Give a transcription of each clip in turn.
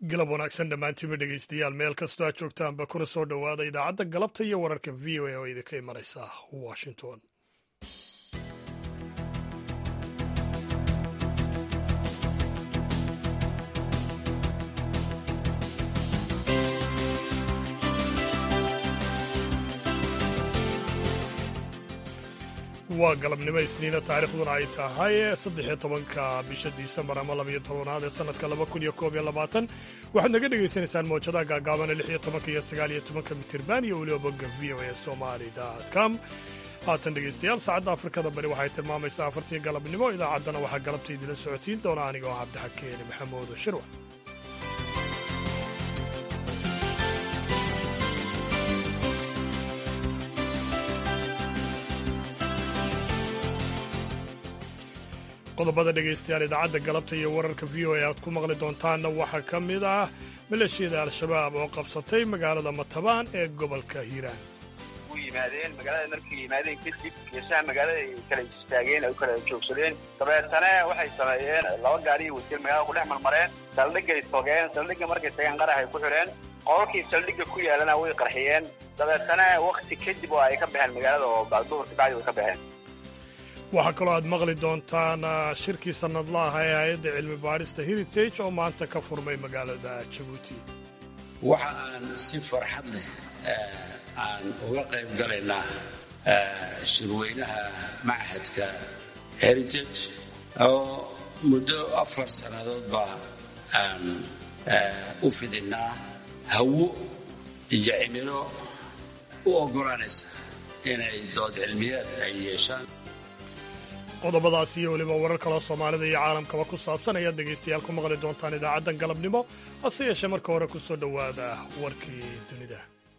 galab wanaagsan dhammaantiinba dhegaystayaal meel kastoo aad joogtaanba kuna soo dhowaada idaacadda galabta iyo wararka v o a oo idinka imanaysa washington waa galabnimo isniina taariikhduna ay tahay saddexiyo tobanka bisha disembar ama labayo tobanaad ee sanadka laba kun iyo koob iyo labaatan waxaad naga dhagaysanaysaan moojadaha gaagaabana lix iyo tobanka iyo sagaal iyo tobanka mitirban iyo weliba bogga v o a somali com haatan dhegaystayaal saacadda afrikada bari waxay tilmaamaysaa afartii galabnimo idaacaddana waxaa galabta idila socotiin doona aniga oo cabdixakeeni maxamuud shirwa qodobada dhegaystayaal idaacadda galabta iyo wararka v o a aad ku maqli doontaanna waxaa ka mid ah maleeshiyada al-shabaab oo qabsatay magaalada matabaan ee gobolka hiiraan u yimaadeen magaalada markay yimaadeen kadib geesaha magaalada ay kala istaageen ay u kala joogsadeen dabeetana waxay sameeyeen laba gaari wasiir magaalada ku dhex marmareen saldhigay togeen saldhigga markay tageen qaraxay ku xidheen qololkii saldhigga ku yaalana way qarxiyeen dabeetana wakti kadib oo ay ka baxeen magaalada oo duhurka bacdi way ka baxeen waxaa kaloo aad maqli doontaan shirkii sannadlaha ee hay-adda cilmi baadhista heritage oo maanta ka furmay magaalada jabuuti waxa aan si farxad leh aan uga qayb galaynaa shirweynaha machadka heritage oo muddo afar sannadoodba aan u fidinnaa hawo iyo cimilo u oggolaanaysa inay dood cilmiyaad ay yeeshaan qodobadaas iyo weliba warar kaloo soomaalida iyo caalamkaba ku saabsan ayaad dhegaystayaal ku maqli doontaan idaacaddan galabnimo hase yeeshee marka hore ku soo dhowaada warkii dunida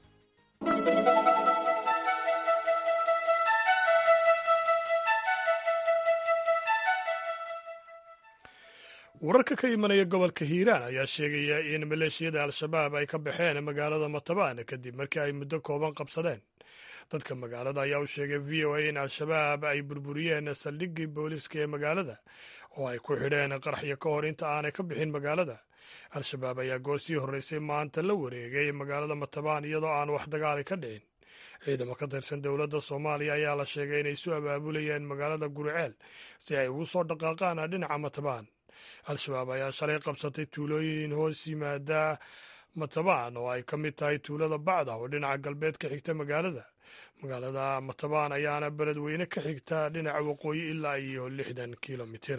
wararka ka imanaya gobolka hiiraan ayaa sheegaya in maleeshiyada al-shabaab ay ka baxeen magaalada matabaan kadib markii ay muddo kooban qabsadeen dadka magaalada ayaa u sheegay v o a in al-shabaab ay burburiyeen saldhiggii booliiska ee magaalada oo ay ku xidheen qaraxyo ka hor inta aanay ka bixin magaalada al-shabaab ayaa goor sii horreysay maanta la wareegay magaalada matabaan iyadoo aan wax dagaali ka dhicin ciidamo ka tirsan dowladda soomaaliya ayaa la sheegay inay isu abaabulayeen magaalada guriceel si ay ugu soo dhaqaaqaan dhinaca matabaan al-shabaab ayaa shalay qabsatay tuulooyin hoos yimaada matabaan oo ay ka mid tahay tuulada bacda oo dhinaca galbeed ka xigta magaalada magaalada matabaan ayaana beledweyne ka xigta dhinaca waqooyi ilaa iyo lixdan kilomitir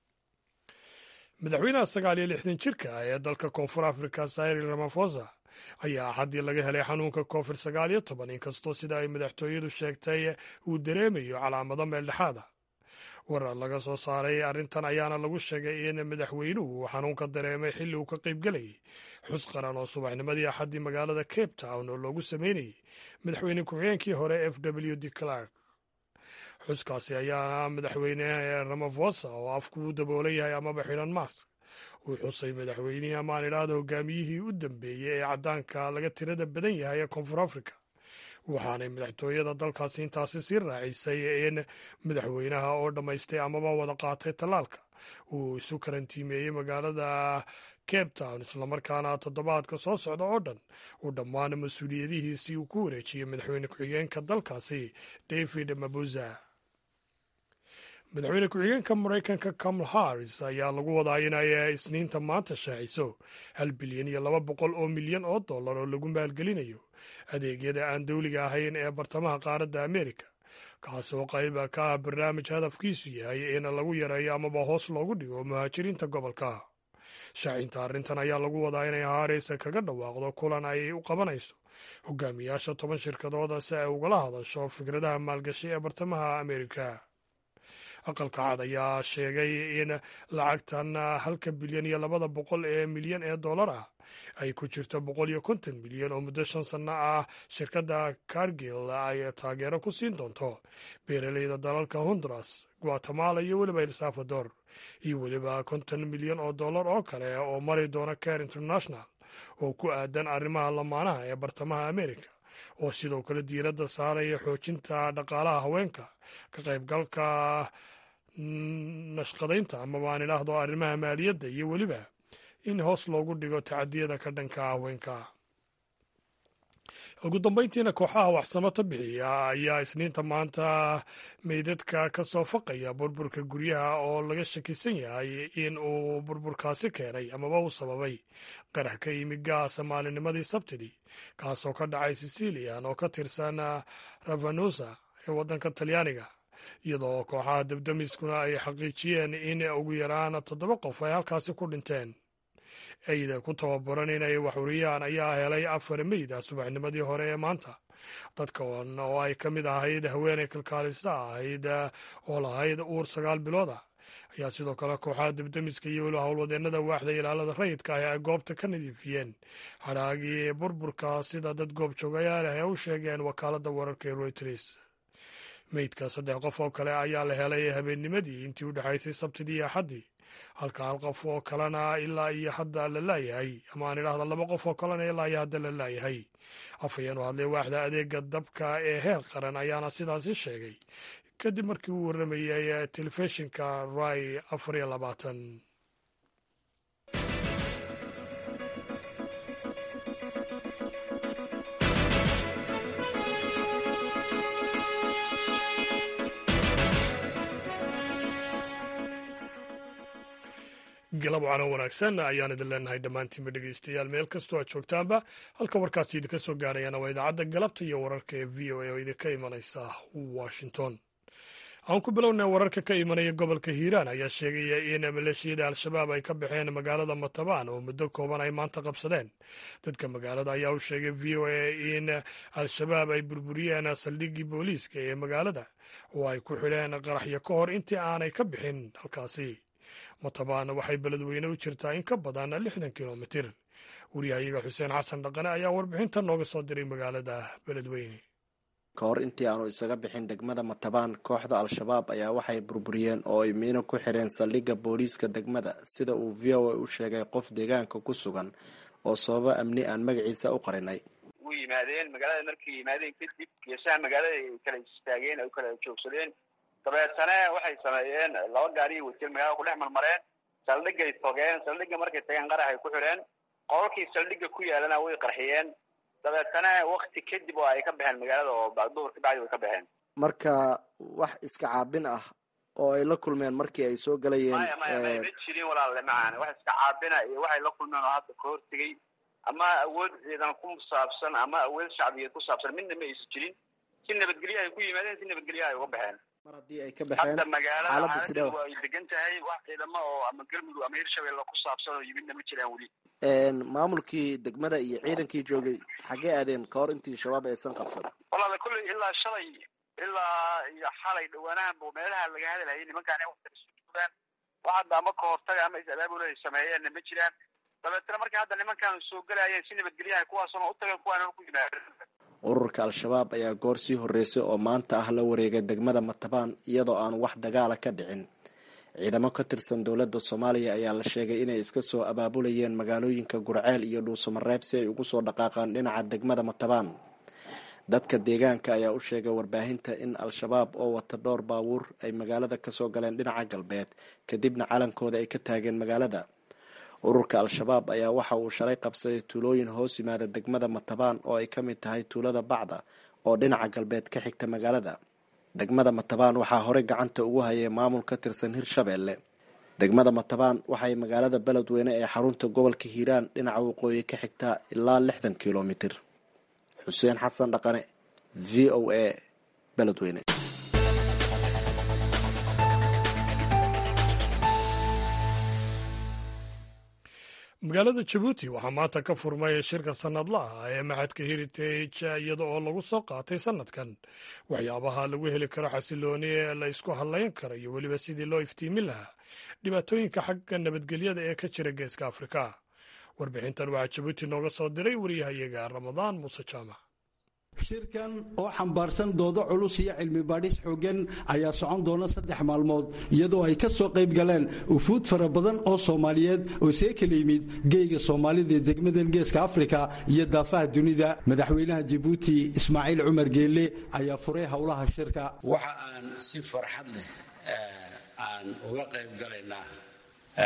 madaxweynaha sagaal iyo lixdan jirka ee dalka koonfur afrika cyril ramafosa ayaa axaddii laga helay xanuunka covid sagaal iyo toban inkastoo sida ay madaxtooyadu sheegtay uu dareemayo calaamado meeldhexaada warar laga soo saaray arrintan ayaana lagu sheegay in madaxweynuhu uu xanuunka dareemay xilli uu ka qaybgelayay xus qaran oo subaxnimadii axaddii magaalada cape town oo loogu sameynayay madaxweyne ku-xigeenkii hore f w d clark xuskaasi ayaana madaxweyne ramafosa oo afku u daboolan yahay amaba xidhan mask uu xusay madaxweynihii amaan idhaahda hogaamiyihii u dambeeyey ee caddaanka laga tirada badan yahay ee koonfur africa waxaanay madaxtooyada dalkaasi intaasi sii raacisay in madaxweynaha oo dhammaystay amaba wada qaatay tallaalka uu isu karantiimeeyey magaalada cape town islamarkaana toddobaadka soo socda oo dhan uu dhammaan mas-uuliyadihiisii uu ku wareejiyey madaxweyne ku-xigeenka dalkaasi david mabuza madaxweyne ku-xigeenka maraykanka kamal harris ayaa lagu wadaa inay isniinta maanta shaaciso hal bilyan iyo laba boqol oo milyan oo dollar oo lagu maalgelinayo adeegyada aan dawliga ahayn ee bartamaha qaaradda amerika kaas oo qayba ka ah barnaamij hadafkiisu yahay in lagu yareeyo amaba hoos loogu dhigo muhaajiriinta gobolka shaacinta arrintan ayaa lagu wadaa inay haris kaga dhawaaqdo kulan ay u qabanayso hogaamiyaasha toban shirkadooda si ay ugala hadasho fikradaha maalgashi ee bartamaha amerika aqalka cad ayaa sheegay in lacagtan halka bilyan iyo labada boqol ee milyan ee dollar ah ay ku jirto boqol iyo konton milyan oo muddo shan sanno ah shirkadda cargil ay taageero ku siin doonto beeraleyda dalalka honduras guatemala iyo weliba el salvador iyo weliba konton milyan oo dollar oo kale oo mari doona care international oo ku aadan arrimaha lamaanaha ee bartamaha america oo sidoo kale diiradda saaraya xoojinta dhaqaalaha haweenka ka qaybgalka nashqadaynta ama baan idhaahdo arrimaha maaliyadda iyo weliba in hoos loogu dhigo tacadiyada ka dhanka haweenka ugu dambeyntiina kooxaha waxsamata bixiya ayaa isniinta maanta meydadka ka soo faqaya burburka guryaha oo laga shakisan yahay in uu burburkaasi keenay amaba uu sababay qarax ka yimi gaasa maalinimadii sabtidii kaasoo ka dhacay sicilian oo ka tirsan ravanusa ee waddanka talyaaniga iyadoo kooxaha dabdamiskuna ay xaqiijiyeen in ugu yaraan toddoba qof ay halkaasi ku dhinteen eyda ku tababaran inay waxuriyaan ayaa helay afar meyda subaxnimadii hore ee maanta dadkan oo ay ka mid ahayd haweeney kalkaalisa ahayd oo lahayd uur sagaal bilooda ayaa sidoo kale kooxaha debdemiska iyo weliba howlwadeennada waaxda ilaalada rayidka ah ay goobta ka nadiifiyeen hadhaagii burburka sida dad goob joogayaal ah ee u sheegeen wakaaladda wararka ee royters meydka saddex qof oo kale ayaa la helay habeennimadii intii u dhexaysay sabtidii iyo axaddii halka hal qof oo kalena ilaa iyo hadda la laayahay ama aan idhaahda laba qof oo kalena ilaa iyo hadda la laayahay afhayeen u hadlay waaxda adeega dabka ee heer qaran ayaana sidaasi sheegay kadib markii uu warramayay telefishinka rai afar iyo labaatan galab wacano wanaagsan ayaan idin leenahay dhammaantiinba dhegeystayaal meel kastoo aad joogtaanba halka warkaasi idinka soo gaarayana waa idaacadda galabta iyo wararka ee v o a oo idinka imanaysa washington aan ku bilownay wararka ka imanaya gobolka hiiraan ayaa sheegaya in maleeshiyada al-shabaab ay ka baxeen magaalada matabaan oo muddo kooban ay maanta qabsadeen dadka magaalada ayaa u sheegay v o a in al-shabaab ay burburiyeen saldhiggii booliiska ee magaalada oo ay ku xidheen qaraxyo ka hor intii aanay ka bixin halkaasi matabaan waxay beledweyne u jirtaa in ka badan lixdan kilomitir waryahayaga xuseen xasan dhaqane ayaa warbixinta nooga soo diray magaalada beledweyne ka hor intii aanu isaga bixin degmada matabaan kooxda al-shabaab ayaa waxay burburiyeen oo ay miino ku xidheen saldhigga booliiska degmada sida uu v o a u sheegay qof deegaanka ku sugan oo sababo amni aan magaciisa u qarinay u yimaadeen magaalada markay yimaadeen kadib geesaha magaalada ay kala istaageen ay u kala joogsadeen dabeetane waxay sameeyeen laba gaariyo wasil magaalada ku dhex marmareen saldhigay togeen saldhigga markay tageen qarax ay ku xidheen qololkii saldhigga ku yaalana way qarxiyeen dabeetana wakti kadib oo ay ka baxeen magaalada oo duhur ka bacdi way ka baxeen marka wax iska caabin ah oo ay la kulmeen markii ay soo galayeen maya maya maya ma jirin walaalle macaan wax iska caabina iyo waxay la kulmeen oo hadda ka hortegay ama awood ciidan ku saabsan ama awood shacbiyeed ku saabsan midna ma aysan jirin si nabadgelyo ay ku yimaadeen si nabadgelyo ay uga baxeen mar haddii ay ka baxeen hadda magaalada xaaladda sidee xaaladdu ay degan tahay wax ciidamo oo ama galmudug ama hirshabelle ku saabsan oo yimidna ma jiraan weli maamulkii degmada iyo ciidankii joogay xaggee aadeen ka hor intii shabaab aysan qabsan walaala kulley ilaa shalay ilaa iyo xalay dhawaanahanba meelaha laga hadalhayay nimankaan wata isu joogaan wax hadda ama ka hortaga ama is-abaabul ay sameeyeenna ma jiraan dabeetana markay hadda nimankaan soo gelayeen si nabadgelyaha kuwaasuna u tageen kuwaana ku yimaadeen ururka al-shabaab ayaa goor sii horreysay oo maanta ah la wareegay degmada matabaan iyadoo aan wax dagaala ka dhicin ciidamo ka tirsan dowladda soomaaliya ayaa la sheegay inay iska soo abaabulayeen magaalooyinka gurceel iyo dhuusamareeb si ay ugu soo dhaqaaqaan dhinaca degmada matabaan dadka deegaanka ayaa u sheegay warbaahinta in al-shabaab oo wata dhowr baabuur ay magaalada kasoo galeen dhinaca galbeed kadibna calankooda ay ka taageen magaalada ururka al-shabaab ayaa waxa uu shalay qabsaday tuulooyin hoos yimaada degmada matabaan oo ay ka mid tahay tuulada bacda oo dhinaca galbeed ka xigta magaalada degmada matabaan waxaa horey gacanta ugu hayay maamul ka tirsan hirshabeelle degmada matabaan waxay magaalada beledweyne ee xarunta gobolka hiiraan dhinaca waqooyi ka xigtaa ilaa lixdan kilomitir xuseen xasan dhaqane v o a beledweyne magaalada jabuuti waxaa maanta ka furmay shirka sanadlaha ee maxadka heritage iyada oo lagu soo qaatay sanadkan waxyaabaha lagu heli karo xasilooni ee la isku hadlayn karo iyo weliba sidii loo iftiimin lahaa dhibaatooyinka xagga nabadgelyada ee ka jira geeska afrika warbixintan waxaa jabuuti nooga soo diray wariyahayaga ramadaan muuse jaamac shirkan oo xambaarsan doodo culus iyo cilmi baadhis xooggan ayaa socon doona saddex maalmood iyadoo ay ka soo qayb galeen ufuud fara badan oo soomaaliyeed oo see kala yimid geeyga soomaalida ee degmadan geeska afrika iyo daafaha dunida madaxweynaha jabuuti ismaaciil cumar geelle ayaa furay howlaha shirka waxa aan si farxad leh aan uga qayb galaynaa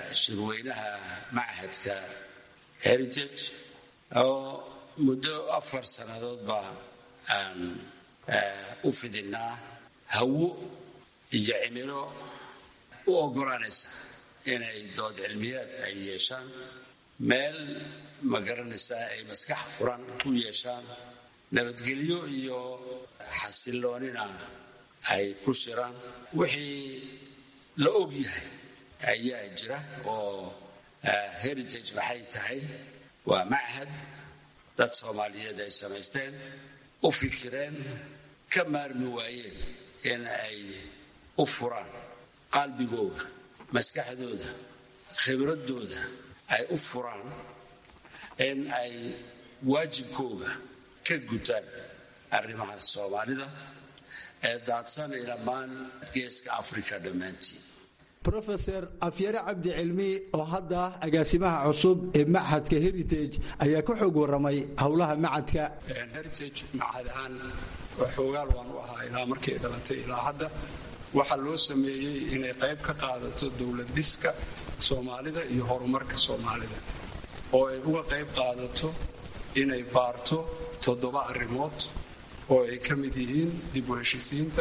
shirweynaha machadka heritage oo muddo afar sannadoodba aan u fidinaa hawo iyo cimilo u oggolaanaysa inay dood cilmiyaad ay yeeshaan meel ma garanaysaa ay maskax furan ku yeeshaan nabadgelyo iyo xasilloonina ay ku shiraan wixii la og yahay ayaa jira oo heritage maxay tahay waa machad dad soomaaliyeed ay samaysteen u fikireen ka maarmi waayeen in ay u furaan qalbigooda maskaxdooda khibradooda ay u furaan in ay waajibkooga ka gutaan arrimaha soomaalida ee daadsan dhammaan geeska africa dhammaantiin rofeor afyare cabdi cilmi oo hadda agaasimaha cusub ee machadka heritage ayaa ka xoog waramay howlaha machadka heritage machad ahaan xoogaal waan u ahaa ilaa markay dhalatay ilaa hadda waxaa loo sameeyey inay qayb ka qaadato dowlad dhiska soomaalida iyo horumarka soomaalida oo ay uga qayb qaadato inay baarto toddoba arrimood oo ay ka mid yihiin dib u heshisiinta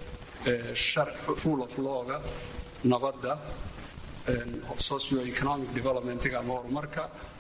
rule of lawga nabadda socio economic developmentga ama horumarka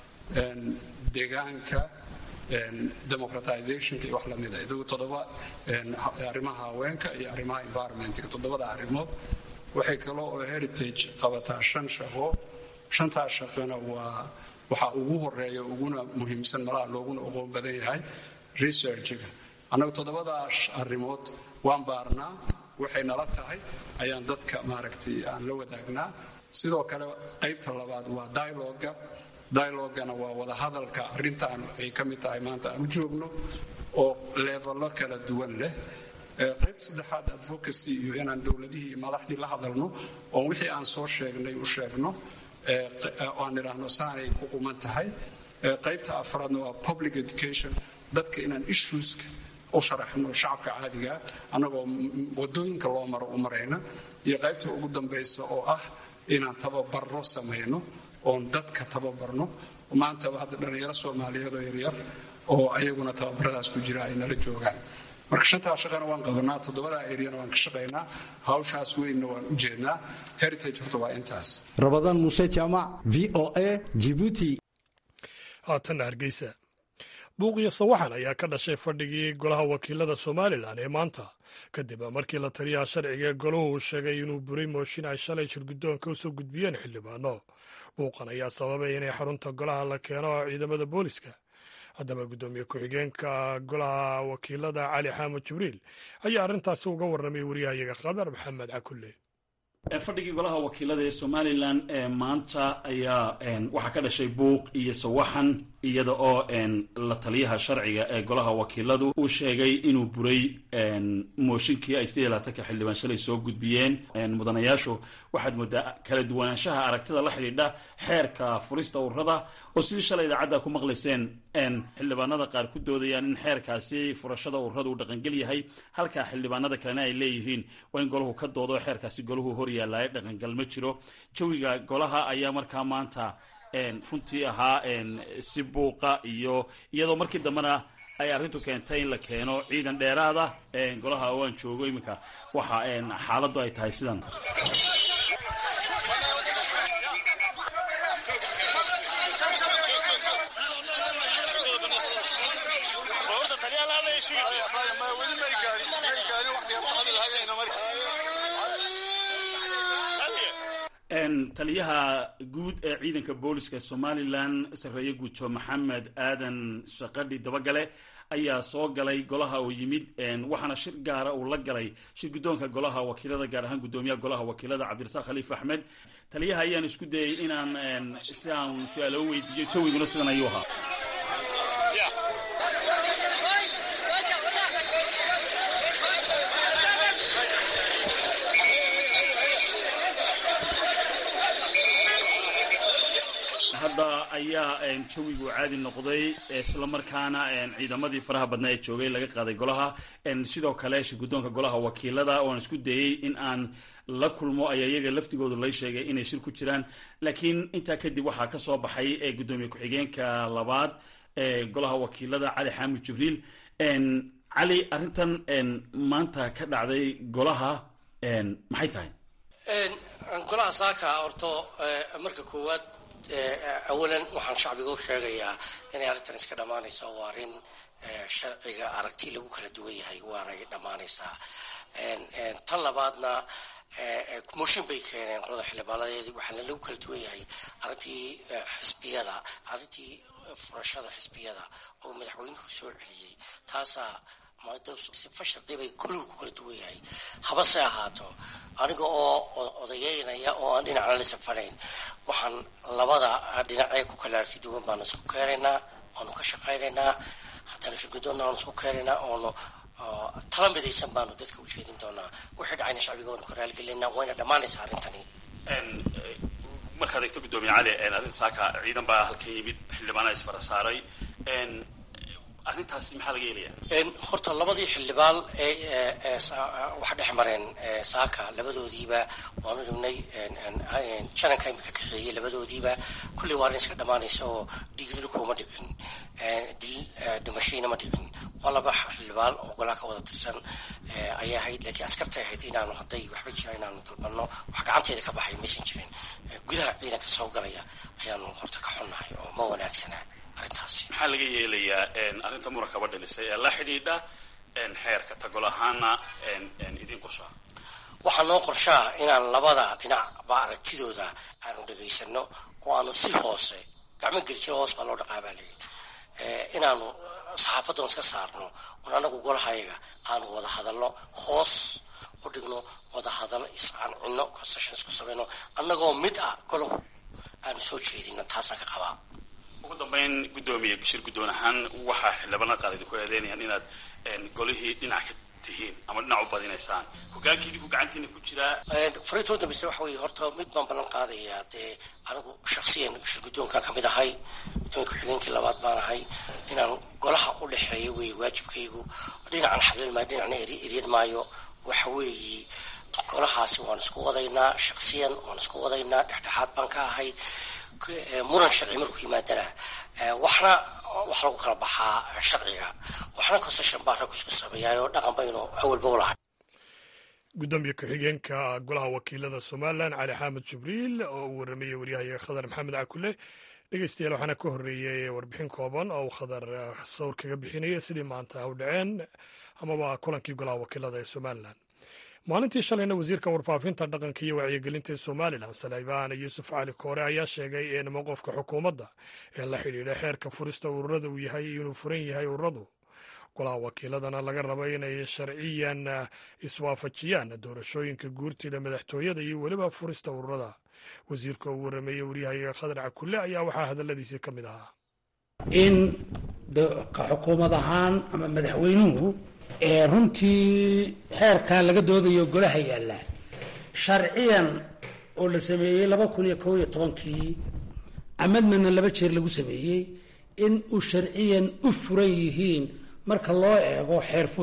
deegaanka democratizationka iyo wax lamida idagu toddoba arrimaha haweenka iyo arrimaha environmentka toddobada arrimood waxay kaloo oo heritage qabataa shan shaqo shantaas shaqona waa waxaa ugu horeeya uguna muhiimsan malaha looguna oqoon badan yahay researchga annagu toddobadaas arrimood waan baarnaa waxay nala tahay ayaan dadka maaragtay aan la wadaagnaa sidoo kale qaybta labaad waa dialoga dialogana waa wadahadalka arrintaan ay ka mid tahay maanta aan u joogno oo leebalo kala duwan leh qaybta saddexaad advocacy iyo inaan dowladihii iyo madaxdii la hadalno oon wixii aan soo sheegnay u sheegno aan idhaahno saanay ku quman tahay qaybta afraadna waa public education dadka inaan issueska u sharaxno shacabka caadigaa annagoo wadooyinka loo maro u marayna iyo qaybta ugu dambaysa oo ah inaan tababarro samayno oon dadka tababarno maantaba hadda dhallinyaro soomaaliyeed oo yaryar oo ayaguna tababaradaas ku jira ay nala joogaan marka shantaa shaqana waan qabanaa toddobadaa eryana waan ka shaqaynaa hawshaas weynna waan u jeednaa heritage horta waa intaas rabadaan muuse jaamac v o a jibuuti haatanna hargeysa buuqiyo sawaxan ayaa ka dhashay fadhigii golaha wakiilada somalilan ee maanta kadib markii la taliyaha sharciga ee golahu uu sheegay inuu buray mooshin ay shalay shirguddoonka usoo gudbiyeen xildhibaano buuqan ayaa sababay inay xarunta golaha la keeno ciidamada booliska haddaba guddoomiye ku-xigeenka golaha wakiilada cali xaamud jibriil ayaa arrintaasi uga warramay wariyahayaga khadar maxamed cakulle fadhigii golaha wakiilada ee somalilan ee maanta ayaa waxaa ka dhashay buuq iyo sawaxan iyada oo la taliyaha sharciga ee golaha wakiiladu uu sheegay inuu buray mooshinkii ay sidii laatanka xildhibaan shalay soo gudbiyeen mudanayaashu waxaad moodaa kala duwanaanshaha aragtida la xidhiidha xeerka furista ururada oo sidii shalay idaacadda ku maqlayseen xildhibaanada qaar ku doodayaan in xeerkaasi furashada ururada uu dhaqangel yahay halka xildhibaanada kalena ay leeyihiin waa in golahu ka doodo xeerkaasi golahu hor yaallaayo dhaqangal ma jiro jawiga golaha ayaa markaa maanta runtii ahaa si buuqa iyo iyadoo markii dambena ay arrintu keentay in la keeno ciidan dheeraada golaha oo aan joogo iminka waxa xaaladdu ay tahay sidan taliyaha guud ee ciidanka booliska somalilan sarreeye guuto maxamed aadan shaqadhi dabagale ayaa soo galay golaha oo yimid waxaana shir gaara uu la galay shir guddoonka golaha wakiilada gaar ahaan guddoomiyaha golaha wakiilada cabdirasaaq khaliif axmed taliyaha ayaan isku dayay inaan si aan su-aalo weydiiyo jawiguna sidan ayuu ahaa hadda ayaa jawigu caadi noqday islamarkaana ciidamadii faraha badnaa ee joogay laga qaaday golaha sidoo kale shirguddoonka golaha wakiilada ooan isku dayey in aan la kulmo ayaa iyaga laftigoodu lay sheegay inay shir ku jiraan laakiin intaa kadib waxaa ka soo baxay gudoomiye ku-xigeenka labaad ee golaha wakiilada cali xaamid jibriil cali arrintan maanta ka dhacday golaha maxay tahay golaha saaka horto marka koowaad awalan waxaan shacbiga u sheegayaa inay arrintan iska dhammaanaysa waa arrin sharciga aragti lagu kala duwan yahay waanay dhammaanaysaa tan labaadna mooshin bay keeneen qolada xildhibaanadeedii waxaana lagu kala duwan yahay arrintii xisbiyada arrintii furashada xisbiyada oo madaxweynuhu soo celiyey taasaa sifa sharci bay goluhu ku kala duwan yahay habase ahaato aniga oo odayeynaya oo aan dhinacna la safanayn waxaan labada dhinacee ku kala arti duwan baanu isku keenaynaa waanu ka shaqaynaynaa haddana shirgudoonna waanu isku keenaynaa oonu tala midaysan baanu dadka u jeedin doonaa wixii dhacayna shacbiga waanu ka raaligelinaa wayna dhammaanaysaa arrintani markaad eegto gudoomiye cali arrinta saaka ciidan baa halkan yimid xildhibaana isfara saaray arrintaasi maxaa laga yeelaya horta labadii xildhibaan ee waxa dhex mareen saaka labadoodiiba waanu dhignay jananka imika kaxeeyey labadoodiiba kulley waa arrin iska dhammaanaysa oo dhiignilukuuma dhicin dil dhimashayna ma dhicin waa laba xildhibaan oo golaha ka wada tirsan ayay ahayd laakiin askartay ahayd inaanu hadday waxba jira inaanu dalbanno wax gacanteeda ka baxay maysan jirin gudaha ciidanka soo galaya ayaanu horta ka xunnahay oo ma wanaagsana arrintaasi maxaa laga yeelayaa arrinta murakaba dhalisay ee la xidhiidha xeerka tagol ahaana idin qorshaa waxaa noo qorshaa inaan labada dhinacba aragtidooda aanu dhegaysano oo aanu si hoose gacmo geljiro hoos baa loo dhaqaabaa leeyi inaanu saxaafadan iska saarno un anagu golahayaga aanu wada hadalno hoos u dhigno wada hadal iscancino concessions ku samayno annagoo mid ah golahu aanu soo jeedino taasaan ka qabaa ugu dambeyn guddoomiye shir guddoon ahaan waxaa xildhibaanada qaar idinku eedeynayaan inaad golihii dhinac ka tihiin ama dhinac u badinaysaan hogaankii idinku gacantiina ku jiraa fariintoo dambeyse waxa weeye horta mid baan ballan qaadayaa dee anigu shaksiyan shir guddoonkan ka mid ahay guddoomiye ku-xigeenkii labaad baan ahay inaan golaha u dhexeeyo wey waajibkaygu dhinacan xadlin maayo dhinacna eryan maayo waxa weeye golahaasi waan isku wadaynaa shaksiyan waan isku wadaynaa dhexdhexaad baan ka ahay muran sharci markuu yimaadana waxna wax lagu kala baxaa sharciga waxna concession baa raggu isku sameeyaayoo dhaqan baynu awalba u lahay gudoomiye ku-xigeenka golaha wakiilada somalilan cali xamed jibriil oo uu waramayey waryahayaga khadar maxamed cakule dhegeystayaal waxaana ka horreeyey warbixin kooban oo uu khadar sawir kaga bixinaya sidii maanta u dhaceen amaba kulankii golaha wakiilada ee somalilan maalintii shalayna wasiirka warfaafinta dhaqanka iyo wacyigelinta ee somalilan salibaan yuusuf cali koore ayaa sheegay in mowqofka xukuumadda ee la xidhiidha xeerka furista ururada uu yahay inuu furan yahay ururadu golaha wakiiladana laga rabo inay sharciyan iswaafajiyaan doorashooyinka guurtida madaxtooyada iyo weliba furista ururada wasiirka uu warameeyey waryahayaga khadar cakulle ayaa waxaa hadalladiisii ka mid ahaa in ka xukuumad ahaan ama madaxweynuhu ee runtii xeerkaa laga doodayo golaha yaalla sharciyan oo la sameeyey laba kun iyo kow iyo tobankii amadmana laba jeer lagu sameeyey in uu sharciyan u furan yihiin marka loo eego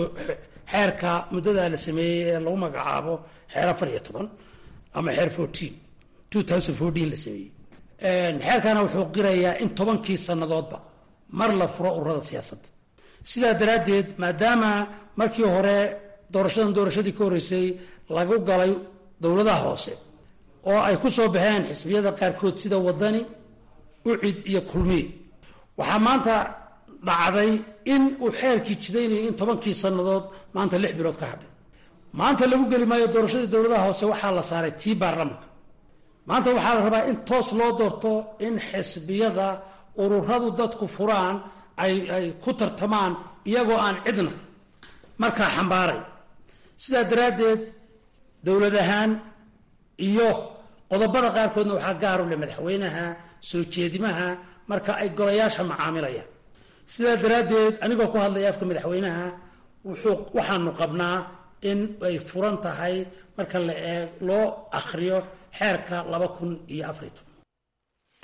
xeerka muddadaa la sameeyey ee lagu magacaabo xeer afar iyo toban ama xeer fourteen two thousand fourteen la sameeyey xeerkana wuxuu qirayaa in tobankii sannadoodba mar la furo ururada siyaasadda sidaa daraaddeed maadaama markii hore doorashadan doorashadii ka horreysay lagu galay dowladaha hoose oo ay ku soo baxeen xisbiyada qaarkood sida wadani ucid iyo kulmiye waxaa maanta dhacday in uu xeerkii jidaynayay in tobankii sannadood maanta lix bilood ka hadhay maanta lagu geli maayo doorashadii dowladaha hoose waxaa la saaray tii baarlamanka maanta waxaa la rabaa in toos loo doorto in xisbiyada ururadu dadku furaan ay ay ku tartamaan iyagoo aan cidna markaa xambaaray sidaa daraaddeed dowlad ahaan iyo qodobada qaarkoodna waxaa gaar u leh madaxweynaha soo jeedimaha marka ay golayaasha macaamilayaan sidaa daraaddeed anigoo ku hadlaya afka madaxweynaha wuxuu waxaanu qabnaa in ay furan tahay marka la eeg loo akhriyo xeerka laba kun iyo afariy toban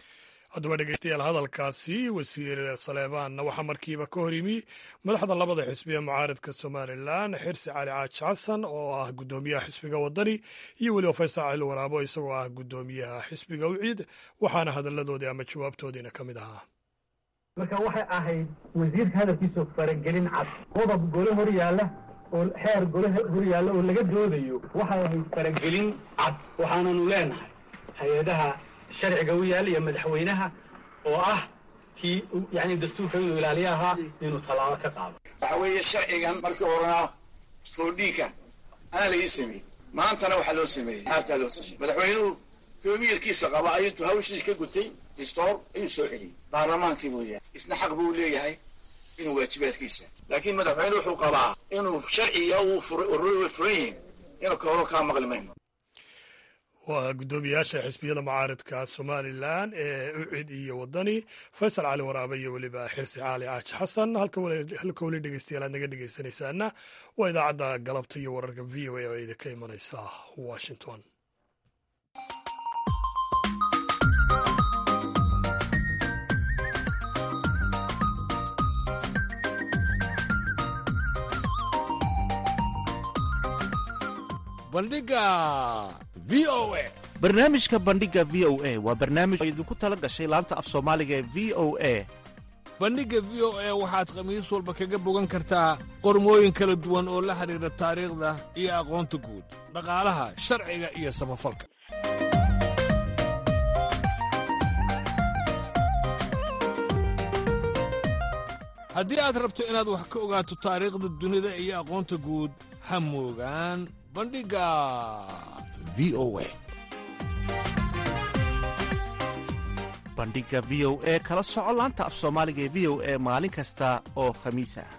haddaba dhegeystayaal hadalkaasi wasiir saleebaanna waxaa markiiba ka hor yimi madaxda labada xisbi ee mucaaridka somalilan xirsi cali caaji xasan oo ah guddoomiyaha xisbiga wadani iyo weliba faysal cali waraabo isagoo ah guddoomiyaha xisbiga uciid waxaana hadalladoodii ama jawaabtoodiina ka mid ahaa marka waxay ahayd wasiirka hadalkiisa faragelin cad qodob gole hor yaalla oo xeer gole hor yaalla oo laga doodayo waxay ahayd faragelin cad waxaananu leenahay hay-adaha sharciga u yaalla iyo madaxweynaha oo ah kii yani dastuurka inuu ilaaliyo ahaa inuu tallaabo ka qaado waxa weeye sharcigan markii horena roodhiinka ana laii sameeyey maantana waxaa loo sameeyey aabtaa loo sameeyey madaxweynuhu koomiyarkiisa qaba ayintuu hawshiis ka gutay distoor ayuu soo celiyey baarlamaankii buu yahay isna xaq buu leeyahay inuu waajibaadkiisa laakiin madaxweyne wuxuu qabaa inuu sharciga uu way furan yihiin inuu kahoro kaa maqli mayno waa guddoomiyaasha xisbiyada mucaaridka somalilan ee ucid iyo wadani faysal cali waraabe iyo weliba xirsi cali caaji xasan halka weli dhegeystayaal aad naga dhegeysanaysaana waa idaacadda galabta iyo wararka v o a oo idinka imanaysa washington bandhiga v o a barnaamijka bandhiga v o a waa barnaamij oo idinku tala gashay laanta af soomaaliga ee v o a bandhigga v o a waxaad khamiis walba kaga bogan kartaa qormooyin kala duwan oo la xidhiidha taariikhda iyo aqoonta guud dhaqaalaha sharciga iyo samafalka haddii aad rabto inaad wax ka ogaato taariikhda dunida iyo aqoonta guud ha moogaan bandhigga v o a bandhiga v o e kala soco laanta af soomaaliga ee v o e maalin kasta oo khamiis ah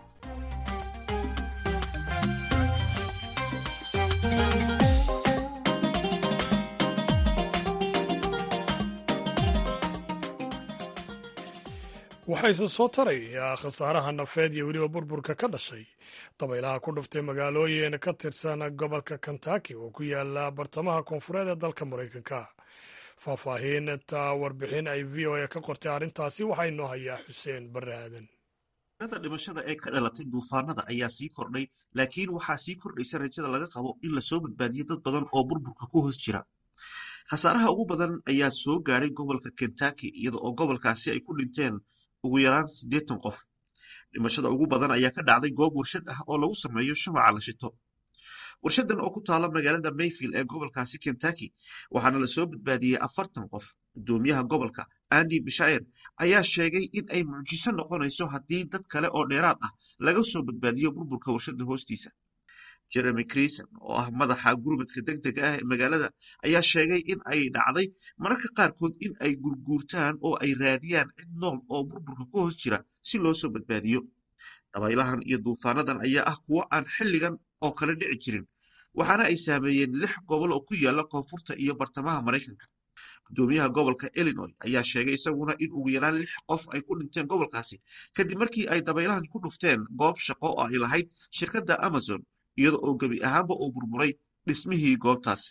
waxayse soo taraya khasaaraha nafeed iyo weliba burburka ka dhashay dabaylaha ku dhuftay magaalooyin ka tirsan gobolka kentaki oo ku yaala bartamaha koonfureed ee dalka maraykanka faahfaahinta warbixin ay v o a ka qortay arrintaasi waxaa inoo hayaa xuseen barre aadan rada dhimashada ee ka dhalatay duufaanada ayaa sii kordhay laakiin waxaa sii kordhaysa rajada laga qabo in lasoo badbaadiyo dad badan oo burburka ku hoos jira khasaaraha ugu badan ayaa soo gaadhay gobolka kentaki iyada oo gobolkaasi ay ku dhinteen ugu yaraan siddeetan qof dhimashada ugu badan ayaa ka dhacday goob warshad ah oo lagu sameeyo shumaca la shito warshadan oo ku taala magaalada mayfield ee gobolkaasi kentaki waxaana lasoo badbaadiyey afartan qof guddoomiyaha gobolka andi bishair ayaa sheegay in ay mucjiso noqonayso haddii dad kale oo dheeraad ah laga soo badbaadiyo burburka warshada hoostiisa jeremy crison oo ah madaxa gurmadka deg dega ah ee magaalada ayaa sheegay in ay dhacday mararka qaarkood in ay gurguurtaan oo ay raadiyaan cid nool oo burburka ku hoos jira si loo soo badbaadiyo dabaylahan iyo duufaanadan ayaa ah kuwo aan xilligan oo kale dhici jirin waxaana ay saameeyeen lix gobol oo ku yaala koonfurta iyo bartamaha maraykanka guddoomiyaha gobolka illinois ayaa sheegay isaguna in ugu yaraan lix qof ay ku dhinteen gobolkaasi kadib markii ay dabaylahan ku dhufteen goob shaqo oo ay lahayd shirkadda amazon iyada oo gebi ahaanba uu burburay dhismihii goobtaas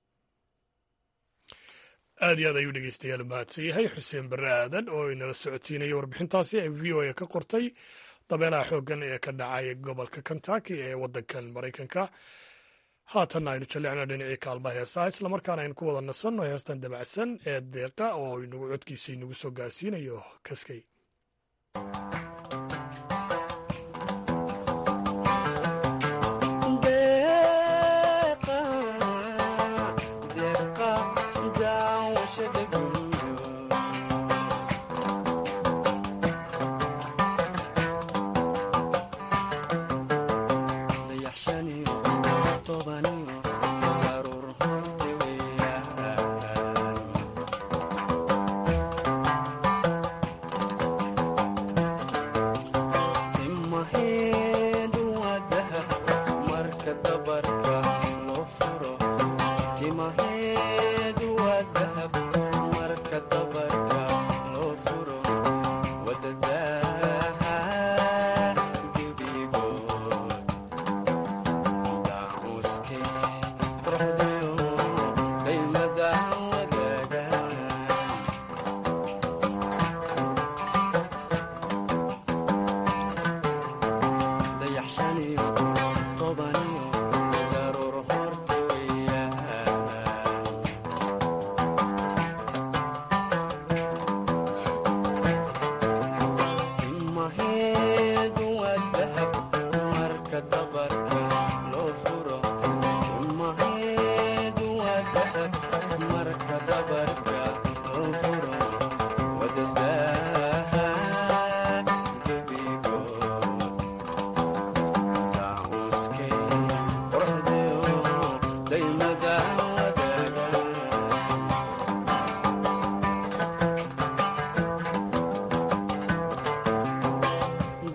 aad iyo aad ayuu dhegeystayaal mahadsan yahay xuseen barre aadan oo inala socodsiinaya warbixintaasi ay v o a ka qortay dabeelaha xooggan ee ka dhacay gobolka kentaki ee waddankan maraykanka haatanna aynu jallecna dhinacii kaalmaha heesaha islamarkaana aynu ku wada nasanno heestan dabacsan ee deeqa oo inagu codkiisa inagu soo gaarsiinayo kaskay Thank you.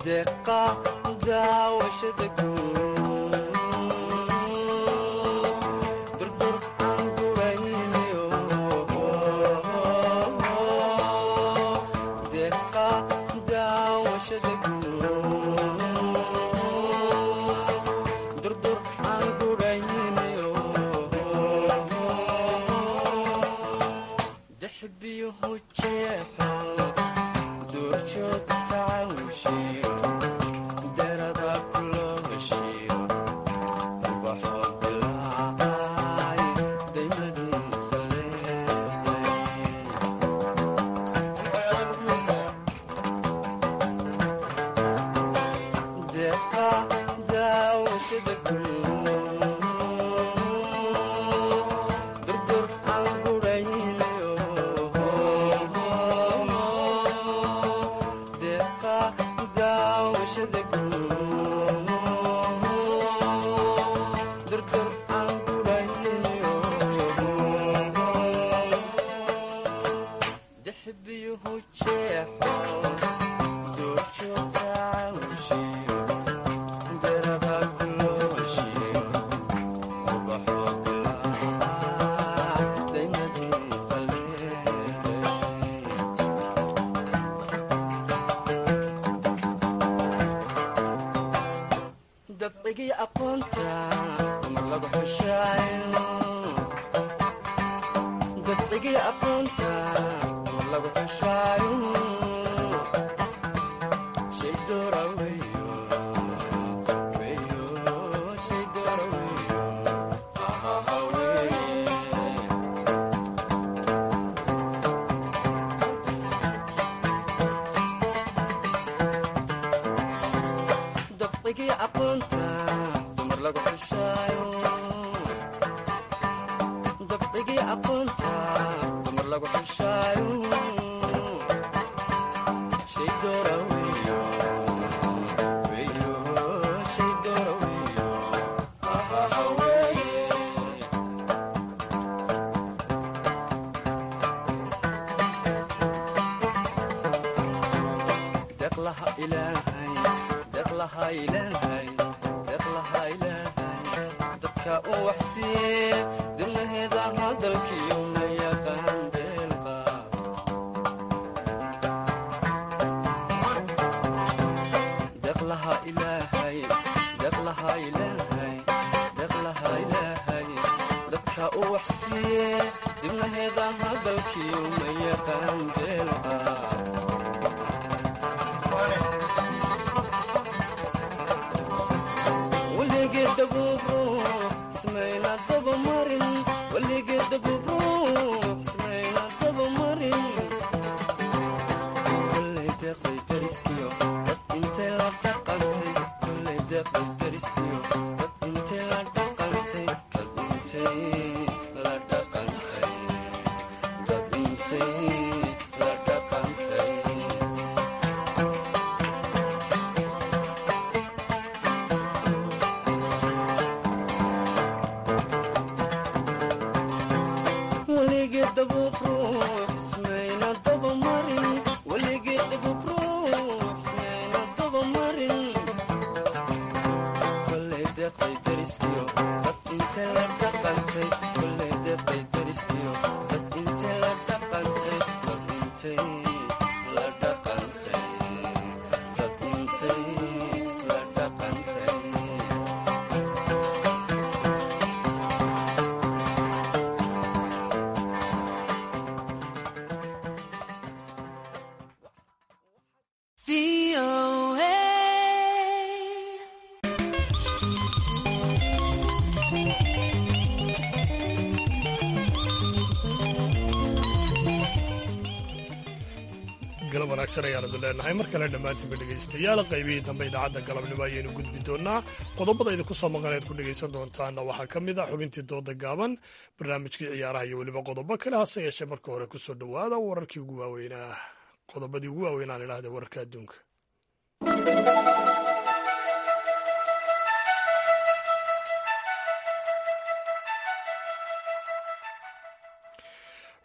galab wanaagsan ayaanu idin leenahay mar kale dhammaantiinba dhegaystayaal qaybihii dambe idaacadda galabnimo ayaynu gudbi doonaa qodobada idinku soo maqaneed ku dhegaysan doontaana waxaa ka mid ah xubintii dooda gaaban barnaamijkii ciyaaraha iyo weliba qodobo kale hase yeeshee marka hore ku soo dhowaada wararkii ugu waaweynaa qodobadii ugu waaweynaan idhahda wararka adduunka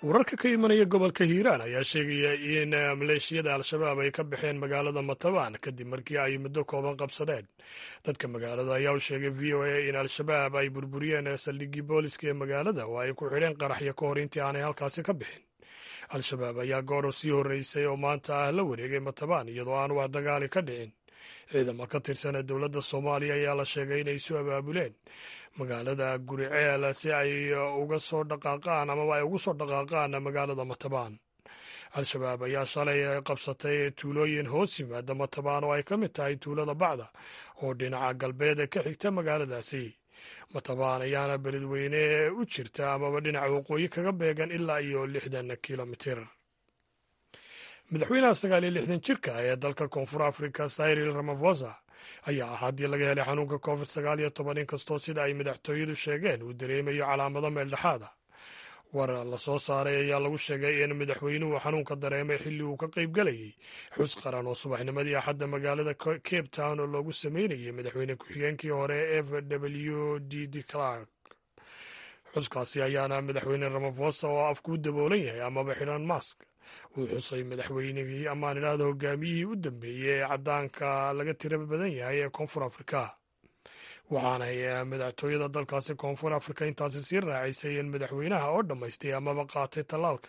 wararka ka imanaya gobolka hiiraan ayaa sheegaya in maleeshiyada al-shabaab ay ka baxeen magaalada matabaan kadib markii ay muddo kooban qabsadeen dadka magaalada ayaa u sheegay v o a in al-shabaab ay burburiyeen saldhiggii booliska ee magaalada oo ay ku xidheen qaraxyo ka hor intii aanay halkaasi ka bixin al-shabaab ayaa goor sii horreysay oo maanta ah la wareegay matabaan iyadoo aan wax dagaali ka dhicin ciidamo ka tirsan ee dowladda soomaaliya ayaa la sheegay inay isu abaabuleen magaalada guriceel si ay uga soo dhaqaaqaan amaba ay ugu soo dhaqaaqaan magaalada matabaan al-shabaab ayaa shalay qabsatay tuulooyin hoos yimaada matabaan oo ay ka mid tahay tuulada bacda oo dhinaca galbeed ka xigta magaaladaasi matabaan ayaana beledweyne u jirta amaba dhinaca waqooyi kaga beegan ilaa iyo lixdan kilomitir madaxweynaha sagaal iyo lixdan jirka ee dalka koonfur africa cyril ramaphosa ayaa ah haddii laga helay xanuunka covid sagaal iyo toban inkastoo sida ay madaxtooyadu sheegeen uu dareemayo calaamado meeldhexaada war la soo saaray ayaa lagu sheegay in madaxweynuhu xanuunka dareemay xilli uu ka qaybgelayay xus qaran oo subaxnimadii axadda magaalada cape town oo loogu sameynayay madaxweyne ku-xigeenkii hore f w d d clark xuskaasi ayaana madaxweyne ramaphosa oo afkuu daboolan yahay amaba xidhan mask uu xusay madaxweynigii amaan idhaahda hogaamiyihii u dambeeyey ee caddaanka laga tira badan yahay ee koonfur afrika waxaanay madaxtooyada dalkaasi koonfur afrika intaasi sii raacisay in madaxweynaha oo dhammaystay amaba qaatay tallaalka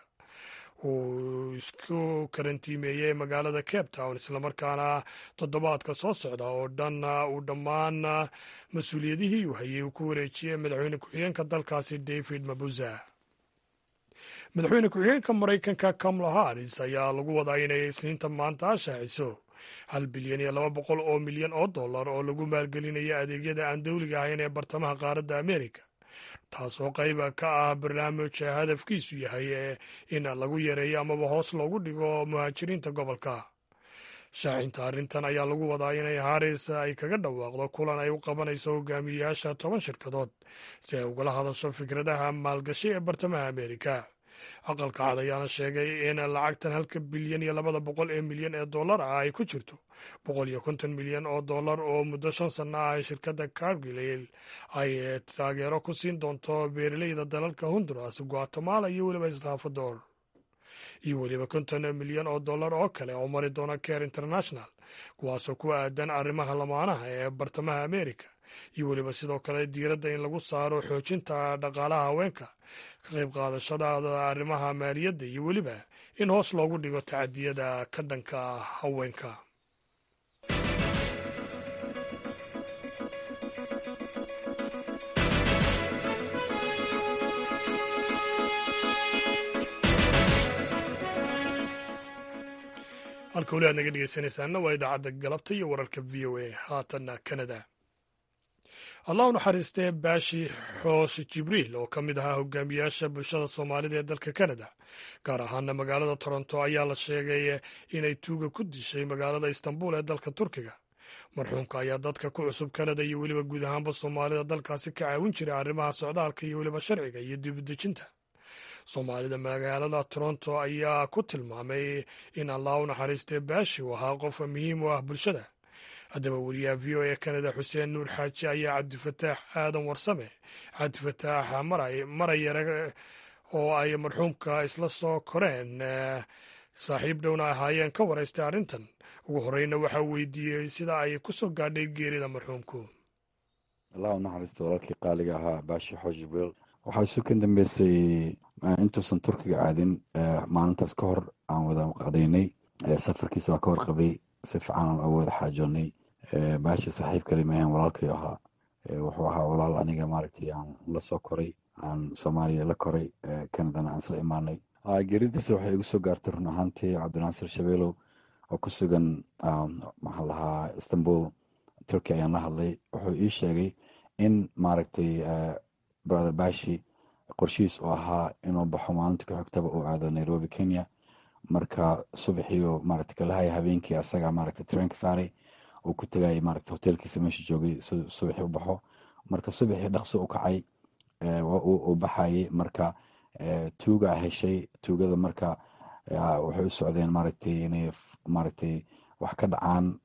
uu isku karantiimeeyey magaalada cape town islamarkaana toddobaadka soo socda oo dhan uu dhammaan mas-uuliyadihii uu hayay uu ku wareejiyey madaxweyne ku-xigeenka dalkaasi david mabuza madaxweyne ku-xigeenka maraykanka kamala haris ayaa lagu wadaa inay isniinta maanta shaaciso hal bilyan iyo laba boqol oo milyan oo dollar oo lagu maalgelinayo adeegyada aan dowliga ahayn ee bartamaha qaaradda amerika taasoo qayba ka ah barnaamij hadafkiisu yahay in lagu yareeyo amaba hoos loogu dhigo muhaajiriinta gobolka shaacinta arrintan ayaa lagu wadaa inay haris ay kaga dhawaaqdo kulan ay u qabanayso hogaamiyeyaasha toban shirkadood si ay ugala hadasho fikradaha maalgashi ee bartamaha amerika aqalka cad ayaana sheegay in lacagtan halka bilyan iyo labada boqol ee milyan ee dollar ah ay ku jirto boqol iyo konton milyan oo dollar oo muddo shan sanno ah shirkadda cargilail ay taageero ku siin doonto beeraleyda dalalka honduras guatemala iyo weliba salvador iyo weliba konton milyan oo dollar oo kale oo mari doona care international kuwaasoo ku aadan arrimaha lamaanaha ee bartamaha amerika iyo weliba sidoo kale diiradda in lagu saaro xoojinta dhaqaalaha haweenka ka qayb qaadashadaada arrimaha maaliyadda iyo weliba in hoos loogu dhigo tacadiyada ka dhanka haweenka halka weli aad naga dhegeysanaysaana waa idaacadda galabta iyo wararka v o a haatanna canada allah u naxariistee baashi xoos jibriil oo ka mid ahaa hogaamiyaasha bulshada soomaalida ee dalka canada gaar ahaana magaalada toronto ayaa la sheegay inay tuuga ku dishay magaalada istanbul ee dalka turkiga marxuumka ayaa dadka ku cusub canada iyo weliba guud ahaanba soomaalida dalkaasi ka caawin jiray arrimaha socdaalka iyo weliba sharciga iyo dibudejinta soomaalida magaalada toronto ayaa ku tilmaamay in allah u naxariistee baashi uu ahaa qof muhiim u ah bulshada haddaba wariyaha v o a canada xuseen nuur xaaji ayaa cabdifataax aadan warsame cabdifataax marayare oo ay marxuumka isla soo koreen saaxiib dhowna ahaayeen ka waraystay arrintan ugu horeyna waxaa weydiiyey sida ay ku soo gaadhay geerida marxuumku allah u naxariista walaalkii qaaliga ahaa baashi xoos jibriil waxaa isu kan dambeysay intuusan turkiga aadin maalintaas ka hor aan wada qadaynay safarkiisa waa ka warqabay si fiican aan oga wada xaajoonnay baashi saaxiib kali maahan walaalkay ahaa wuxuu ahaa walaal aniga maaragtay aan la soo koray aan soomaaliya la koray canadana aan isla imaanay geeridiisa waxay igu soo gaartay run ahaantii cabdinaasir shabeelow oo ku sugan maxaa lahaa istanbul turkey ayaan la hadlay wuxuu ii sheegay in maaragtay brother bashi qorshihiis uu ahaa inuu baxo maalinta ku xigtaba uu aado nairobi kenya marka subaxiiu maaragta kalahaya habeenkii asaga maaragta treenka saaray uu ku tegayay maaragta hoteelkiisa meesha joogay subaxii u baxo marka subaxii dhaqso u kacay uu baxayay marka tuuga heshay tuugada marka waxay u socdeen maaragtay inay maaragtay wax ka dhacaan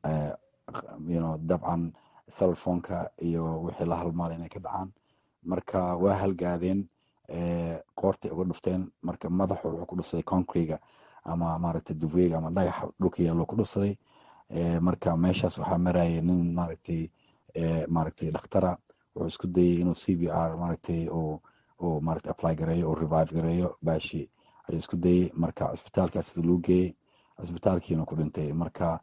you dabcan cellphoneka iyo wixii la halmaala inay ka dhacaan marka waa halgaadeen qoortay uga dhufteen marka madaxu wuxuu ku dhufsaday concrega ama maaragtay dubreega ama dhagaxa dhulka yaallo ku dhufsaday marka meeshaas waxaa maraya nin maaragtay maaragtay dhakhtara wuxuu isku dayay inuu c b r maaragtay uu uu maaragtay apply gareeyo uu revive gareeyo baashi ayuu isku dayay marka cisbitaalkaas loo geeyey cisbitaalkiina ku dhintay marka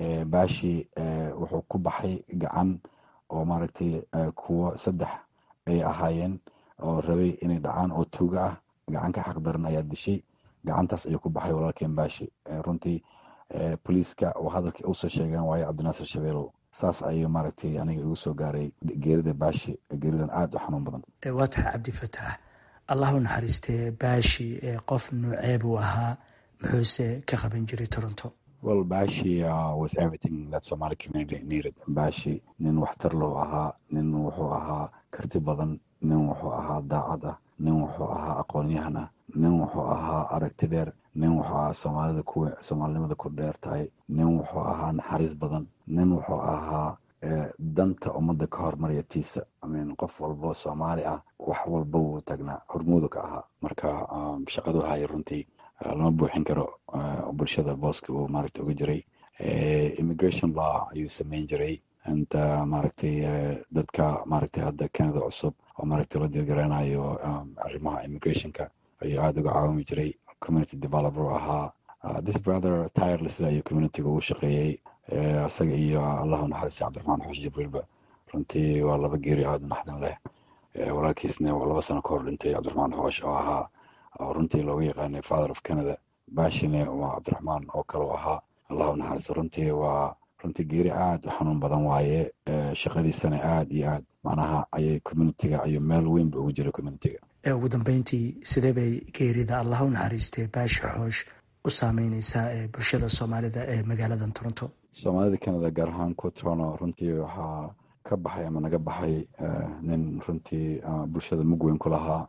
baashi wuxuu ku baxay gacan oo maaragtay kuwo saddex ay ahaayeen oo rabay inay dhacaan oo tuuga ah gacan ka xaq daran ayaa dishay gacantaas ayuu ku baxay walaalkeen baashi runtii boliiska oo hadalkii usoo sheegaan waaye cabdinaasir shabeelow saas ayuu maaragtay aniga igu soo gaaray geerida baashi geeridan aada u xanuun badan waa tahay cabdifataax allah u naxariistee baashi qof nuucee buu ahaa muxuuse ka qaban jiray toronto well bashi uh, was everything that somali community needed bashi nin waxtar loo ahaa nin wuxuu ahaa karti badan nin wuxuu ahaa daacad ah nin wuxuu ahaa aqoonyahan ah nin wuxuu ahaa aragti dheer nin wuxuu ahaa soomaalida ku soomaalinimada ku dheer tahay nin wuxuu ahaa naxariis badan nin wuxuu ahaa danta ummadda ka hormarya tiisa imean qof walbo soomaali ah wax walba wuu tagnaa hormuudu ka ahaa marka shaqadu haya runtii lama buuxin karo bulshada booska uu maaragtay uga jiray immigration law ayuu sameyn jiray inta maaragtay dadka maaragtay hadda canada cusub oo maaragtay la dirgaranayo arrimaha immigrationka ayuu aada uga caawimi jiray community developer u ahaa this brother tireless ayuu communityga ugu shaqeeyey isaga iyo allahu naxariista cabdiraxmaan xoosh jibriilba runtii waa laba geeri aada u naxdin leh walaalkiisna waa laba sano ka hor dhintay cabdiraxmaan xoosh oo ahaa oo runtii looga yaqaanay father of canada bashine waa cabdiraxmaan oo kale u ahaa allahu naxariisto runtii waa runtii geeri aada u xanuun badan waaye shaqadiisana aada iyo aad macnaha ayay communitiga ayuu meel weynba ugu jiray communitiga ugu dambeyntii sidee bay geerida allah u naxariistay baashi xoosh u saameyneysaa ee bulshada soomaalida ee magaaladan toronto soomaalida canada gaar ahaan ku toronto runtii waxaa ka baxay ama naga baxay nin runtii bulshada mug weyn ku lahaa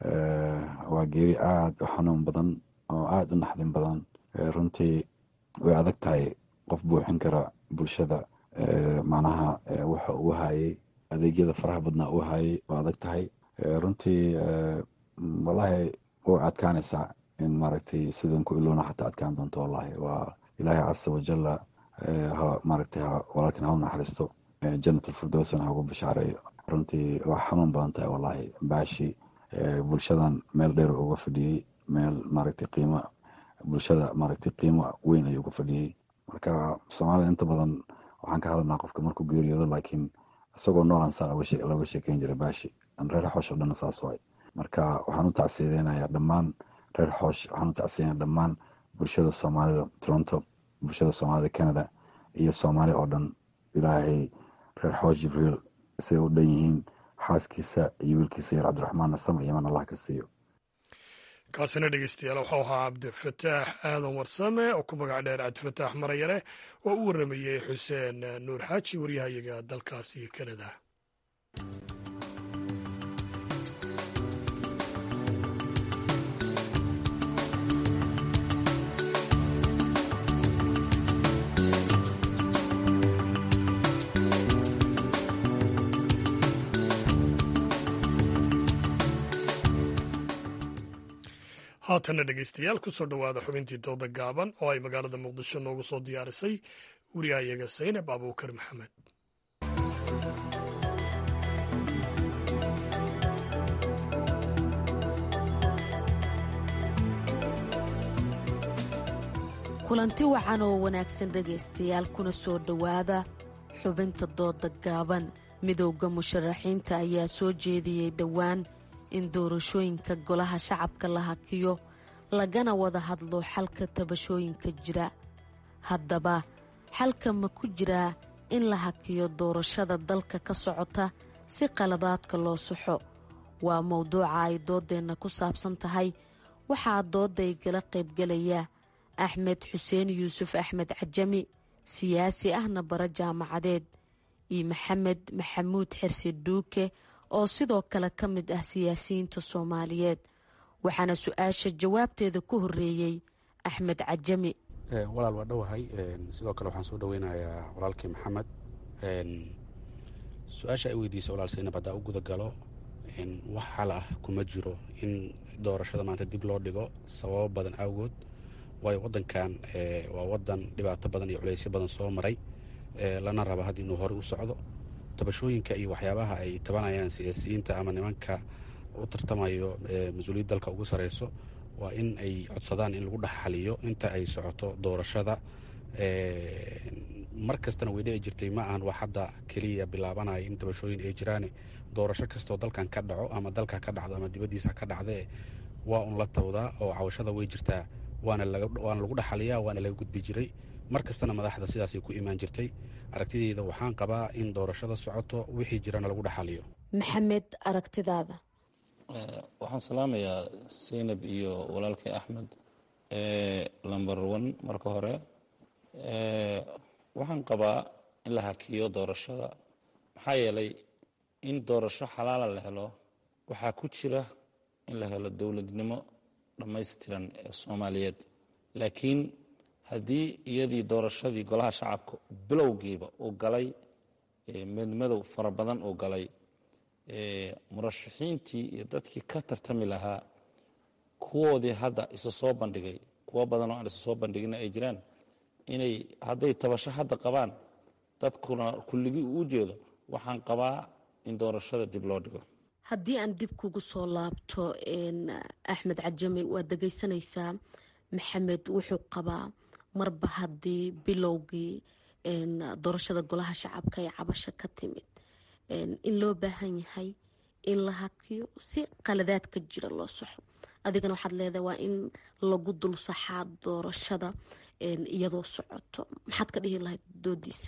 waa geeri aada u xanuun badan oo aada u naxdin badan runtii way adag tahay qof buuxin kara bulshada macnaha waxa uu hayay adeegyada faraha badnaa uu hayay waa adag tahay runtii wallahi way adkaanaysaa in maaragtay sidan ku iloona xataa adkaan doonto wallahi waa ilaahay casa wajalla ha maaragtay walaalkan ha u naxariisto janat alfirdowsana ha ugu bishaareeyo runtii waa xanuun badan tahay wallahi baashi bulshadan meel dheer uga fadhiyey meel maaragtay qiimo bulshada maaragtay qiimo weyn ayuu uga fadhiyey marka soomaalida inta badan waxaan ka hadalnaa qofka markuu geeriyoodo laakiin isagoo noolan saa looga sheekeyn jiray baashi reer xoosh oo dhan saas waay marka waxaan u tacsiyadeynayaa dhammaan reer xoosh waxaan u tacsiyaynaya dhammaan bulshada soomaalida toronto bulshada soomaalida canada iyo soomaali oo dhan ilaahay reer xoosh jibriil say u dhan yihiin xaaskiisa iyo wiilkiisa yar cabdiraxmaanna samr iyoman allah ka siiyo kaasina dhegeystayaal waxau ahaa cabdifataax aadan warsame oo ku magac dheer cabdifataax marayare oo u waramayey xuseen nuur xaaji waryahayaga dalkaasi kanada haatanna dhegeystayaal kusoo dhowaada xubintii dooda gaaban oo ay magaalada muqdisho noogu soo diyaarisay wariyahayaga saynab abuukar maxamed kulanti wacan oo wanaagsan dhegaystayaal kuna soo dhowaada xubinta dooda gaaban midowda musharaxiinta ayaa soo jeediyey dhowaan in doorashooyinka golaha shacabka la hakiyo lagana wada hadlo xalka tabashooyinka jira haddaba xalka ma ku jiraa in la hakiyo doorashada dalka ka socota si qaladaadka loo saxo waa mowduuca ay doodeenna ku saabsan tahay waxaa dooday gala qaybgalaya axmed xuseen yuusuf axmed cajami siyaasi ahna bara jaamacadeed iyo maxamed maxamuud xirsi dhuuke oo sidoo kale ka mid ah siyaasiyiinta soomaaliyeed waxaana su-aasha jawaabteeda ku horeeyey axmed cajami walaal waa dhowahay sidoo kale waxaan soo dhoweynayaa walaalkii maxamed su-aasha ay weydiisay walaal saynab haddaa u guda galo wax xal ah kuma jiro in doorashada maanta dib loo dhigo sababo badan awgood waayo wadankan waa wadan dhibaato badan iyo culeysyo badan soo maray lana raba hadda inuu horey u socdo tabashooyinka iyo waxyaabaha ay tabanayaan siyaasiyiinta ama nimanka u tartamayo mas-uuliyad dalka ugu sareyso waa in ay codsadaan in lagu dhexxaliyo inta ay socoto doorashada mar kastana way dhici jirtay ma ahan wax hadda keliya bilaabanaya in tabashooyin ay jiraan doorasho kastoo dalkan ka dhaco ama dalka ka dhacdo ama dibaddiisa ka dhacdee waa un la tawdaa oo cawashada way jirtaa waana lagu dhexaliyaa waana laga gudbi jiray mar kastana madaxda sidaasay ku imaan jirtay aragtideyda waxaan qabaa in doorashada socoto wixii jirana lagu dhexaliyo maxamed aragtidaada waxaan salaamayaa seynab iyo walaalkay axmed lomber one marka hore waxaan qabaa in la hakiyo doorashada maxaa yeelay in doorasho xalaala la helo waxaa ku jira in la helo dowladnimo dhammaystiran ee soomaaliyeed laakiin haddii iyadii doorashadii golaha shacabka bilowgiiba uu galay meedmadow fara badan uu galay murashaxiintii iyo dadkii ka tartami lahaa kuwoodii hadda isa soo bandhigay kuwo badan oo aan isa soo bandhigina ay jiraan inay hadday tabasho hadda qabaan dadkuna kulligii uu jeedo waxaan qabaa in doorashada dib loo dhigo haddii aan dib kugu soo laabto axmed cajame waad dhegeysanaysaa maxamed wuxuu qabaa marba haddii bilowgii doorashada golaha shacabka ee cabasho ka timid in loo baahan yahay in la hakiyo si qaladaad ka jira loo saxo adigana waxaad leedahay waa in lagu dul saxaa doorashada iyadoo socoto maxaad ka dhihi lahayd doodiisa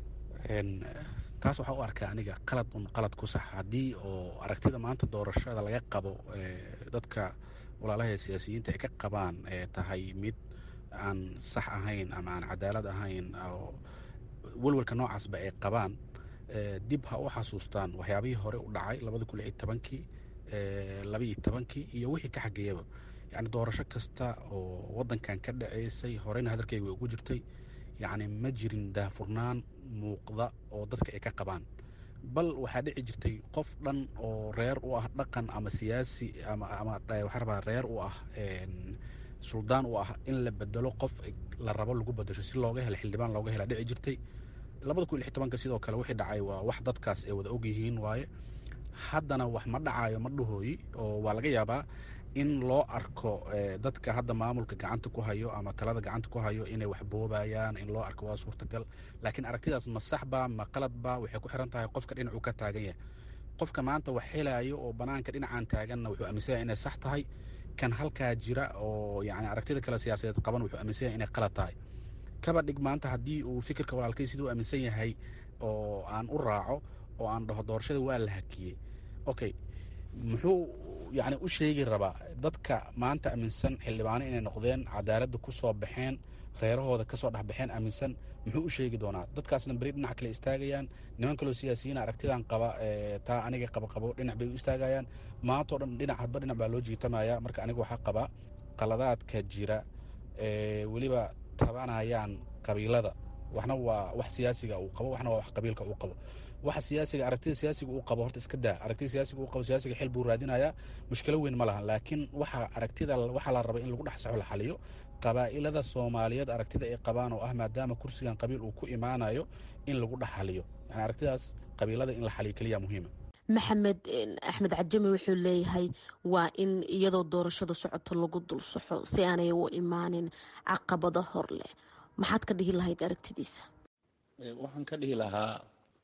taas waxaa u arkaa aniga qalad un qalad ku sax haddii oo aragtida maanta doorashada laga qabo dadka walaalaha siyaasiyiinta ay ka qabaan tahay mid aan sax ahayn ama aan cadaalad ahayn oo welwelka noocaasba ay qabaan dib ha u xasuustaan waxyaabihii hore u dhacay labada kun iyo tobankii labaiyo tobankii iyo wixii ka xageeyaba yacni doorasho kasta oo waddankan ka dhaceysay horeyna hadalkayga way ugu jirtay yacni ma jirin daahfurnaan muuqda oo dadka ay ka qabaan bal waxaa dhici jirtay qof dhan oo reer u ah dhaqan ama siyaasi ama ama waxaa rabaa reer u ah suldaan u ah in la bedelo qof la rabo lagu bedesho si looga helo xildhibaan looga hela dhici jirtay labada kun iyo lix tobanka sidoo kale wixii dhacay waa wax dadkaas ay wada ogyihiin waaye haddana wax ma dhacayo ma dhahooyi oo waa laga yaabaa in loo arko dadka hadda maamulka gacanta ku hayo ama talada gacanta ku hayo inay wax boobayaan in loo arko waa suurtagal laakiin aragtidaas ma saxba ma qaladba waxay ku xiran tahay qofka dhinacuu ka taagan yahay qofka maanta wax helayo oo banaanka dhinacan taaganna wuxuu aaminsan yahay inay sax tahay kan halkaa jira oo yani aragtida kale siyaasadeed qaban wuxuu aaminsan yahay inay qalad tahay kaba dhig maanta haddii uu fikirka walaalkay siduu aaminsan yahay oo aan u raaco oo aan dhaho doorashada waa la hakiyey okay muxuu yani u sheegi rabaa dadka maanta aaminsan xildhibaano inay noqdeen cadaaladda ku soo baxeen reerahooda kasoo dhexbaxeen aaminsan muxuu u sheegi doonaa dadkaasna beri dhinac kale istaagayaan niman kaloo siyaasiyiin aragtidan qaba taa aniga qaba qabo dhinac bay u istaagayaan maantao dhan dhinac hadba dhinac baa loo jiitamaya marka aniga waxaa qaba qaladaadka jira weliba tabanayaan qabiilada waxna waa wax siyaasiga uu qabo waxna waa wax qabiilka uu qabo waxa siyaasiga aragtida siyaasiga uu qabo horta iska daa aragtida siyaasiga uu qabo siyaasiga xil buu raadinayaa mushkilo weyn ma lahan laakiin waxa aragtida waxaa la raba in lagu dhex saxo la xaliyo qabaa'ilada soomaaliyeed aragtida ay qabaan oo ah maadaama kursigan qabiil uu ku imaanayo in lagu dhex xaliyo yani aragtidaas qabiilada in la xaliyo keliya muhiima maxamed axmed cajame wuxuu leeyahay waa in iyadoo doorashada socoto lagu dul saxo si aanay u imaanin caqabado hor leh maxaad ka dhihi lahayd aragtidiisa waxaan ka dhihi lahaa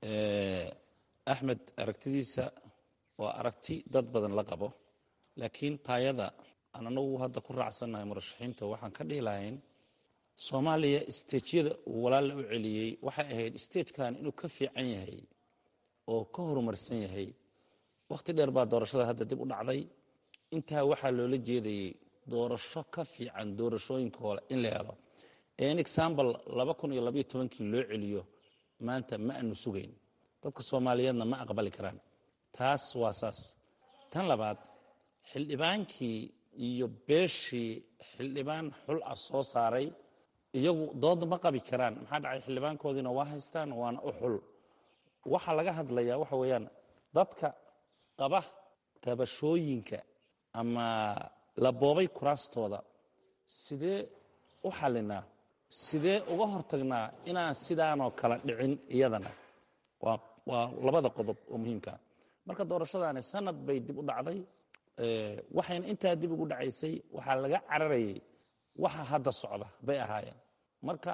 axmed aragtidiisa waa aragti dad badan la qabo laakiin taayada aan anagu hadda ku raacsannahay murashaxiinta waxaan ka dhihi lahayn soomaaliya stejyada uu walaalla u celiyey waxay ahayd stagekan inuu ka fiican yahay oo ka horumarsan yahay wakhti dheer baa doorashada hadda dib u dhacday intaa waxaa loola jeedayay doorasho ka fiican doorashooyinka hore in la helo in example laba kun iyo labaiyo tobankii loo celiyo maanta ma aanu sugayn dadka soomaaliyeedna ma aqbali karaan taas waa saas tan labaad xildhibaankii iyo beeshii xildhibaan xul ah soo saaray iyagu dood ma qabi karaan maxaa dhacay xildhibaankoodiina waa haystaan waana u xul waxa laga hadlayaa waxa weeyaan dadka qaba tabashooyinka ama la boobay kuraastooda sidee u xallinaa sidee uga hortagnaa inaan sidaanoo kala dhicin iyadana waa waa labada qodob oo muhiimkaa marka doorashadaani sanad bay dib u dhacday waxayna intaa dib ugu dhacaysay waxaa laga cararayay waxa hadda socda bay ahaayeen marka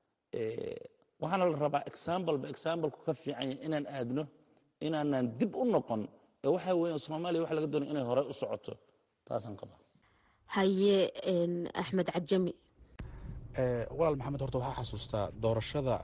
waxaana la rabaa exambleba exambleku ka fiican yahay inaan aadno inaanan dib u noqon ee waxa weya soomaaliya waxa laga doonaya inay horey u socoto taasaan qaba haye axmed cajami walaal maxamed horta waxaa xasuustaa doorashada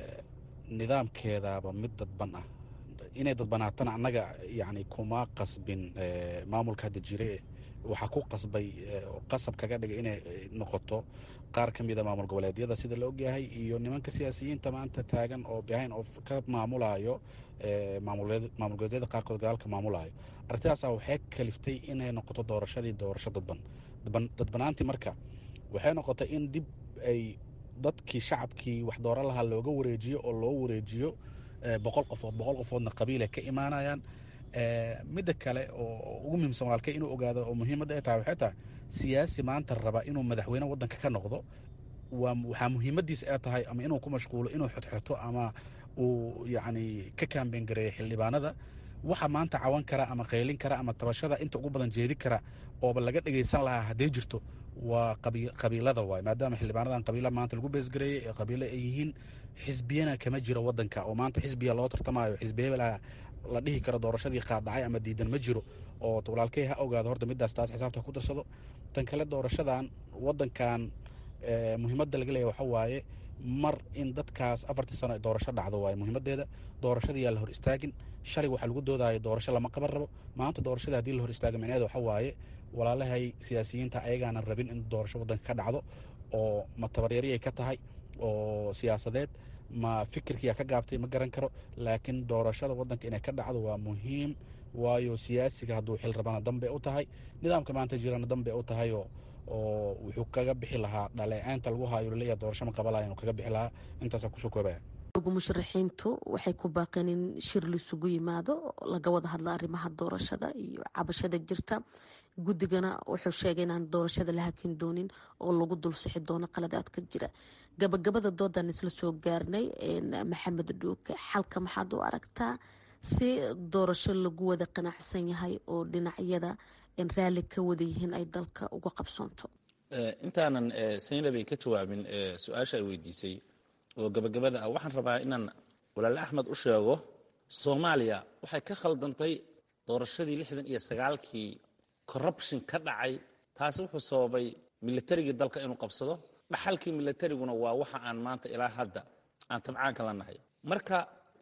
nidaamkeedaaba mid dadban ah inay dadbanaatana annaga yani kuma qasbin maamulka hadda jire waxaa ku qasbay qasab kaga dhigay inay noqoto qaar ka mida maamul goboleedyada sida la ogyahay iyo nimanka siyaasiyiinta maanta taagan oo behind of ka maamulayo maamul goboleedyada qaarkood gadaalka maamulayo arrintaasa waxay kaliftay inay noqoto doorashadii doorasho dadban dadbanaantii marka waxay noqotay in dib ay dadkii shacabkii wax dooro lahaa looga wareejiyo oo loo wareejiyo boqol qofood boqol qofoodna qabiilay ka imaanayaan midda kale oo ugu muhiimsan walaalkay inuu ogaado oo muhiimadda ay tahay waxay tahay siyaasi maanta raba inuu madaxweyne waddanka ka noqdo waa waxaa muhiimaddiisa ay tahay ama inuu ku mashquulo inuu xodxoto ama uu yacni ka kaambeyn gareeyo xildhibaanada waxa maanta cawan kara ama qaylin kara ama tabashada inta ugu badan jeedi kara ooba laga dhegaysan lahaa hadday jirto waa qabiilada waay maadaama xildhibaanadan qabiila maanta lagu beesgareeyey ee qabiilo ay yihiin xisbiyana kama jiro wadanka oo maanta xisbiya loo tartamayo xisbiya la dhihi karo doorashadii qaadacay ama diidan ma jiro oo walaalkey ha ogaado horta midaas taas xisaabta ku darsado tan kale doorashadan wadankan muhiimadda laga leeya waxa waaye mar in dadkaas afartii sano ay doorasho dhacdo waaye muhiimadeeda doorashada yaa la hor istaagin shalig waxaa lagu doodaya doorasho lama qaban rabo maanta doorashada haddii la hor istaaga micneheeda waxa waaye walaalahay siyaasiyiinta ayagaanan rabin in doorasho waddanka ka dhacdo oo ma tabaryariyay ka tahay oo siyaasadeed ma fikirkiyaa ka gaabtay ma garan karo laakiin doorashada waddanka inay ka dhacdo waa muhiim waayo siyaasiga hadduu xil rabana danbay u tahay nidaamka maanta jirana danbay u tahay oo oo wuxuu kaga bixi lahaa dhaleeceynta lagu haayo laleeyahay doorasho ma qabalaya inuu kaga bixi lahaa intaasaa kusoo koobaya musharaxiintu waxay ku baaqeen in shir laisugu yimaado laga wada hadla arrimaha doorashada iyo cabashada jirta guddigana wuxuu sheegay inaan doorashada la hakin doonin oo lagu dul sixi doono qaladaadka jira gabagabada doodan isla soo gaarnay maxamed dhuuke xalka maxaad u aragtaa si doorasho lagu wada qanacsan yahay oo dhinacyada raalli ka wada yihiin ay dalka uga qabsoonto intaanan saynabay ka jawaabin su-aasha ay weydiisay oo gabagabada ah waxaan rabaa inaan walaale axmed u sheego soomaaliya waxay ka khaldantay doorashadii lixdan iyo sagaalkii corruption ka dhacay taasi wuxuu sababay militarigii dalka inuu qabsado dhaxalkii militariguna waa waxa aan maanta ilaa hadda aan tabcaanka la nahay marka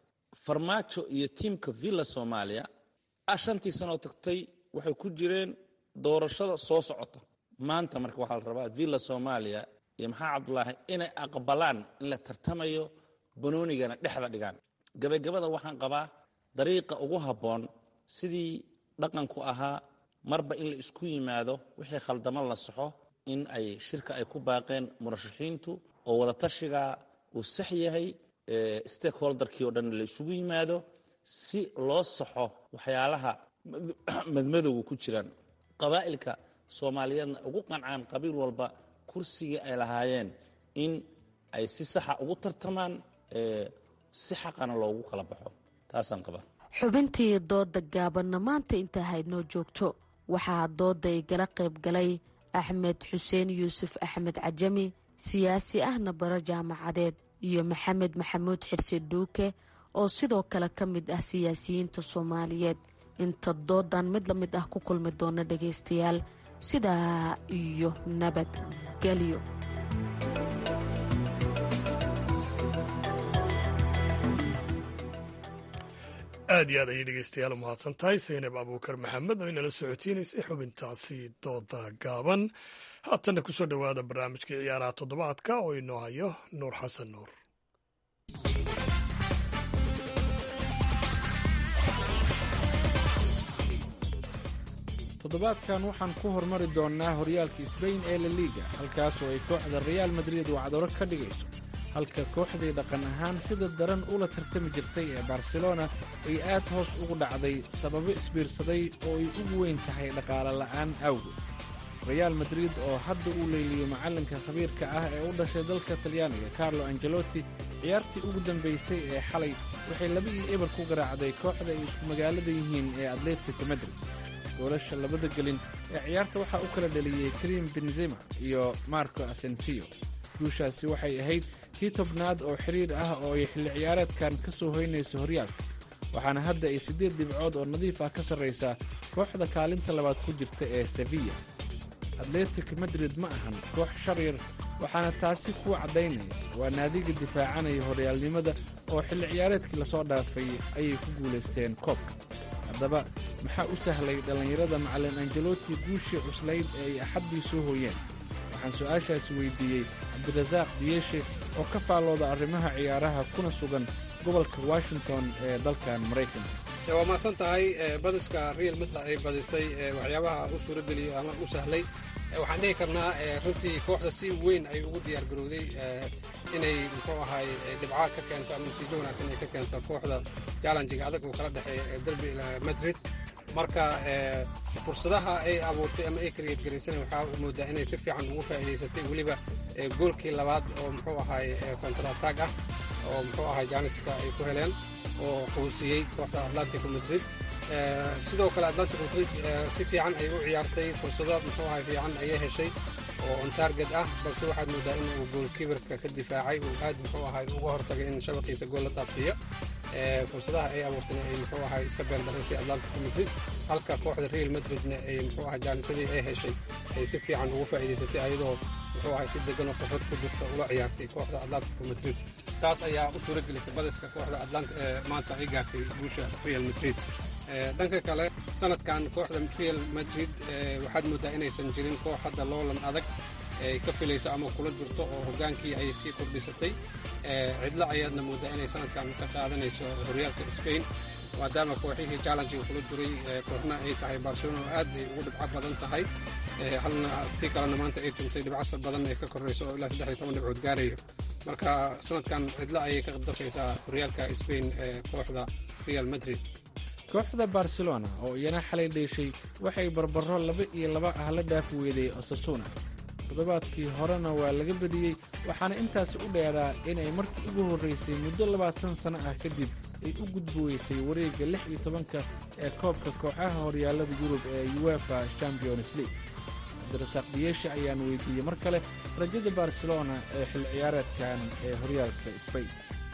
farmaajo iyo tiimka villa soomaaliya ah shantii sanoo tagtay waxay ku jireen doorashada soo socota maanta marka waxaa la rabaa villa soomaaliya iyo maxaa cabdulaahi inay aqbalaan in la tartamayo banoonigana dhexda dhigaan gabagabada waxaan qabaa dariiqa ugu habboon sidii dhaqanku ahaa marba in la isku yimaado wixii khaldamo la saxo in ay shirka ay ku baaqeen murashaxiintu oo wadatashiga uu sax yahay stakeholderkii oo dhan la isugu yimaado si loo saxo waxyaalaha madmadowga ku jiraan qabaa'ilka soomaaliyeedna ugu qancaan qabiil walba kursigii ay lahaayeen in ay si saxa ugu tartamaan si xaqana loogu kala baxo taasaan qaba xubintii dooda gaabanna maanta intaa haydnoo joogto waxaa dooda igala qayb galay axmed xuseen yuusuf axmed cajami siyaasi ahna bara jaamacadeed iyo maxamed maxamuud xirsi dhuuke oo sidoo kale ka mid ah siyaasiyiinta soomaaliyeed inta doodan mid la mid ah ku kulmi doona dhagaystayaal sidaa iyo nabadgelyo aad iyo aad ayay dhegeystayaal u mahadsan tahay saynab abuukar maxamed oo inala socotiinaysay xubintaasi dooda gaaban haatanna ku soo dhowaada barnaamijkii ciyaaraha toddobaadka oo inoo hayo nuur xasan nuur toddobaadkan waxaan ku hormari doonnaa horyaalka sbain ee la liiga halkaas oo ay kooxda reaal madrid wacdaro ka dhigayso halka kooxdii dhaqan ahaan sida daran ula tartami jirtay ee barcelona ay aad hoos ugu dhacday sababo isbiirsaday oo ay ugu weyn tahay dhaqaale la'aan awgeed reaal madrid oo hadda uu leeliyo macallinka khabiirka ah ee u dhashay dalka talyaaniga carlo angelotti ciyaartii ugu dambaysay ee xalay waxay laba iyo eber ku garaacday kooxda ay isku magaalada yihiin ee atletico madrid goolasha labada gelin ee ciyaarta waxaa u kala dhaliyey karim benzema iyo marco asensio guushaasi waxay ahayd tii tobnaad oo xidhiir ah oo ay xilli ciyaareedkan ka soo hoynayso horyaalka waxaana hadda ay siddeed dhibcood oo nadiif ah ka sarraysaa kooxda kaalinta labaad ku jirta ee sevilla atletic madrid ma ahan koox sharyar waxaana taasi kuu caddaynaya waa naadiga difaacanaya horyaalnimada oo xilli ciyaareedkii lasoo dhaafay ayay ku guulaysteen koobka haddaba maxaa u sahlay dhallinyarada macallin angeloti guushii cuslayd ee ay axaddii soo hooyeen waxaan su'aashaasi weydiiyey cabdirasaaq diyeshe oo ka faallooda arrimaha ciyaaraha kuna sugan gobolka washington ee dalkan maraykanka waa mahadsan tahay badiska real madrid ay badisay waxyaabaha u suurageliyey ama u sahlay waxaan dhihi karnaa runtii kooxda si weyn ay ugu diyaar garowday inay muxuu ahay dhibcaad ka keento ama natiijo wanaagsan ay ka keento kooxda jaalanjiga adag uu kala dhexeeya ee derby madrid marka fursadaha ay abuurtay ama ay kariyad garaysana waxaa moodaa inay si fiican ugu faa'iidaysatay weliba goolkii labaad oo muxuu ahay kontrataag ah oo muxuu ahay jaaniska ay ku heleen oo quusiyey kooxda atlantico madrid sidoo kale atlantico madrid si fiican ay u ciyaartay fursado muxuu ahay fiican ayay heshay oo on target ah balse waxaad moodaa in uu goolkiibarka ka difaacay uu aad muxuu ahay uga hortagay in shabaqiisa gool la taabsiiyo fursadaha ay abuurtayna ay muxuu ahay iska beeldaraysay atlantico madrid halka kooxda real madridna ay muxuu ahay jaanisadii ay heshay ay si fiican ugu faa'iidaysatay ayadoo muxuu ahay si degan oo xirfad ku jirta uga ciyaartay kooxda atlantico madrid taas ayaa u suura gelisay badiska kooxda atlant maanta ay gaartay guusha real madrid dhanka kale sanadkan kooxda real madrid waxaad moodaa inaysan jirin koox hadda loolan adag ay ka filayso ama kula jirto oo hogaankii ay sii kordhisatay cidlo ayaadna moodaa inay sanadkan ka qaadanayso horyaalka spain maadaama kooxihii challengiga kula jiray kooxna ay tahay barcelona oo aad ay ugu dhibco badan tahay halna tii kalena maanta ay tuntay dhibcasa badan ee ka korayso oo ilaa saddex iyo toban dhibcood gaarayo marka sanadkan cidlo ayay ka dafaysaa horyaalka spain ee kooxda real madrid kooxda barcelona oo iyana xalay dheeshay waxay barbaro laba iyo laba ah la dhaafi weeday osasuna toddobaadkii horena waa laga badiyey waxaana intaasi u dheeraa inay markii ugu horraysay muddo labaatan sanno ah kadib ay u gudbi weysay wareegga lix iyo tobanka ee koobka kooxaha horyaallada yurub ee uefa champions league cabdirasaaq diyeeshe ayaan weydiiyey mar kale rajada barcelona ee xil ciyaareedkan ee horyaalka spain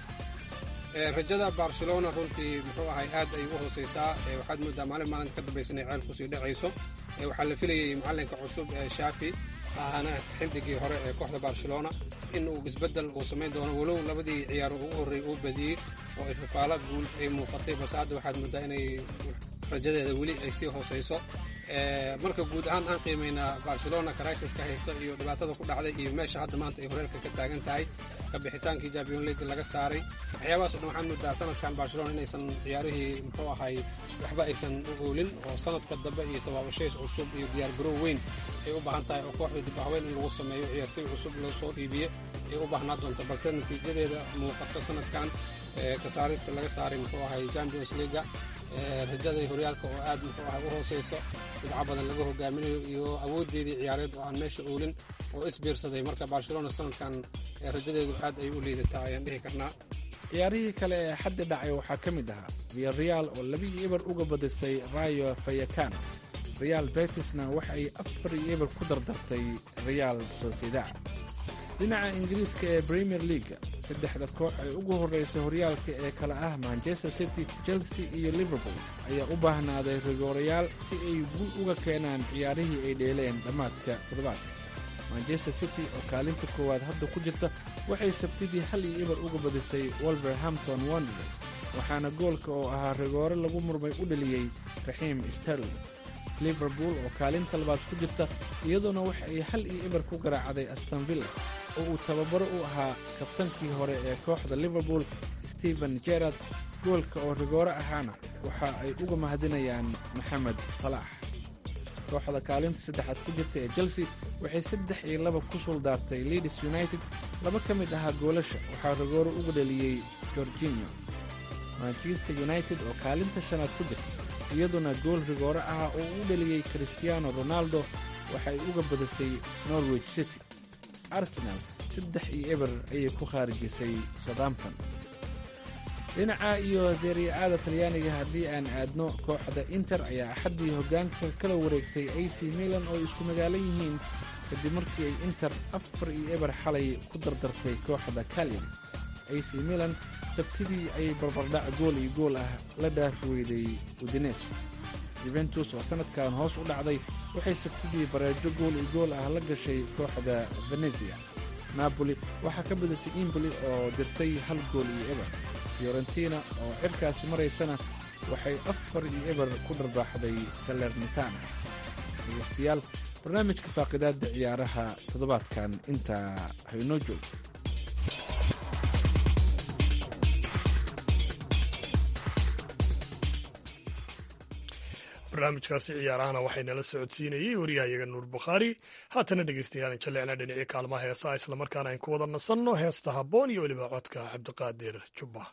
rajada barcelona runtii muxuu ahay aad ay u hoosaysaa waxaad moodaa maalin maalinta ka dambaysa inay ceel kusii dhacayso waxaa la filayey macallinka cusub ee shaafi ahaana xildigii hore ee kooxda barcelona in uu isbeddel uu samayn doono walow labadii ciyaaro ugu horreey uu badiyey oo ay fafaalo guul ay muuqatay balse hadda waxaad moodaa inay rajadeeda weli ay sii hoosayso marka guud ahaan aan qiimaynaa barcelona crisis-ka haysta iyo dhibaatada ku dhacday iyo meesha hadda maanta ay horeerka ka taagan tahay ka bixitaankii champion league laga saaray waxyaabahaas o dhan waxaan moodaa sanadkan barcelona inaysan ciyaarihii muxuu ahay waxba aysan u oolin oo sanadka dambe iyo tabaabashays cusub iyo diyaargarow weyn ay u baahan tahay oo kooxda dib haweyn in lagu sameeyo ciyaartoy cusub loo soo iibiye ay u baahnaa doonto balse natiijadeeda muuqato sanadkan ka saarista laga saaray muxuu ahay champions leaga rajaday horyaalka oo aad muxuu ahay u hoosayso dhibco badan laga hogaaminayo iyo awooddeedii ciyaareed oo aan meesha oolin oo isbiirsaday marka barcelona sanadkan rajadeedu aad ay u liidataa ayaan dhihi karnaa ciyaarihii kale ee xaddi dhacay waxaa ka mid ahaa viyareal oo labii eber uga badisay rayo fayakano real betisna waxa ay afar iyo eber ku dardartay real sociedad dhinaca ingiriiska ee premier leaga saddexda koox ee ugu horraysay horyaalka ee kale ah manchester city chelsea iyo liverpool ayaa u baahnaaday rigoorayaal si ay guul uga keenaan ciyaarihii ay dheeleen dhammaadka toddobaadka manchester city oo kaalinta koowaad hadda ku jirta waxay sabtidii hal iyo eber uga badisay wolverhampton wonders waxaana goolka oo ahaa rigoore lagu murmay u dheliyey raxiim sterling liverpool oo kaalinta labaad ku jirta iyadoona waxa ay hal iyo eber ku garaacday astonvilla oo uu tababaro u ahaa kabtankii hore ee kooxda liverpool stephen jerard goolka oo rigoore ahaana waxa ay uga mahadinayaan maxamed salaax kooxda kaalinta saddexaad ku jirta ee chelsea waxay saddex iyo laba ku suldaartay leeds united laba ka mid ahaa goolasha waxaa rigooro uga dhaliyey gorginio manchester united oo kaalinta shanaad ku jirta iyaduna gool rigoore ah oo u dhaliyey christiano ronaldo waxay uga badisay norwich city arsenal saddex iyo eber ayay ku khaarijisay southampton dhinaca iyo seeriya-aada talyaaniga haddii aan aadno kooxda inter ayaa axaddii hoggaanka kala wareegtay a c milan oo isku magaalo yihiin kadib markii ay inter afar iyo eber xalay ku dardartay kooxda kalyan a c milan sabtidii ayay barbardhac gool iyo gool ah la dhaafi weyday udines juventus oo sannadkan hoos u dhacday waxay sabtidii bareejo gool iyo gool ah la gashay kooxda venezia napoli waxaa ka badisay imboli oo dirtay hal gool iyo eber fiorentina oo cirkaasi maraysana waxay afar iyo eber ku dharbaaxday salernitana dhegeystayaal barnaamijka faaqidaadda ciyaaraha toddobaadkan intaa haynoo joog barnaamijkaasi ciyaarahana waxaynala socodsiinayey wariyahayaga nuur bukhaari haatana dhegeystayaal jallecna dhinacii kaalmaha heesaha islamarkaana ayn ku wada nasanno heesta habboon iyo weliba codka cabdiqaadir jubba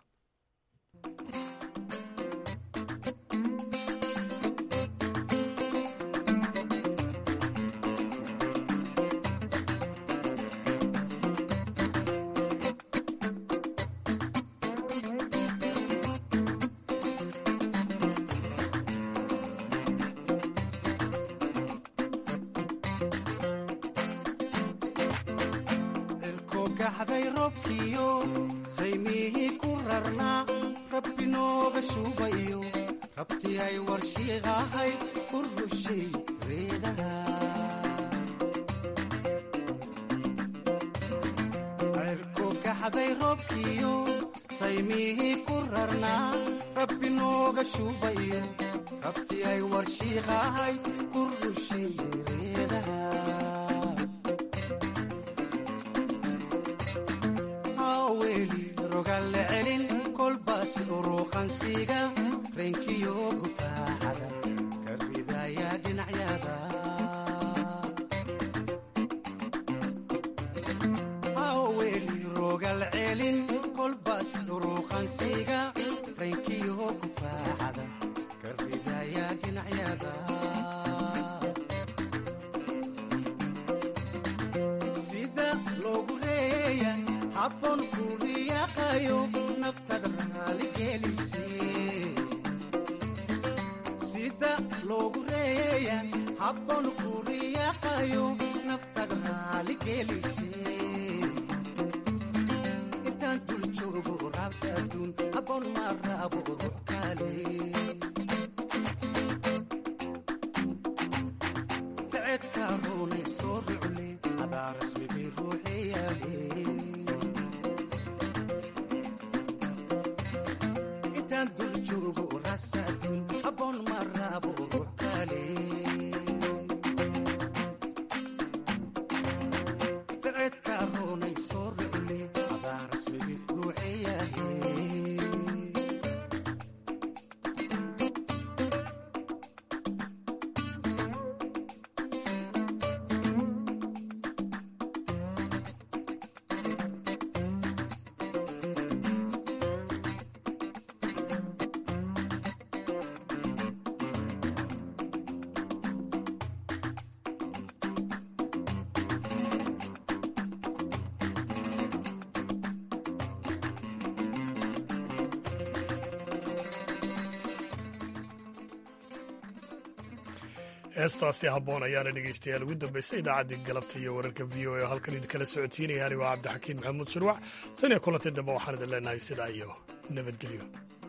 heestaasi habboon ayaana dhegeystayaal ugu dambaysay idaacaddii galabta iyo wararka v o e oo halkan idinkala socodsiinaya anigo cabdixakiin maxamuud shirwac tan iyo kulantii dambe waxaan idin leenahay sidaa iyo nabadgelyo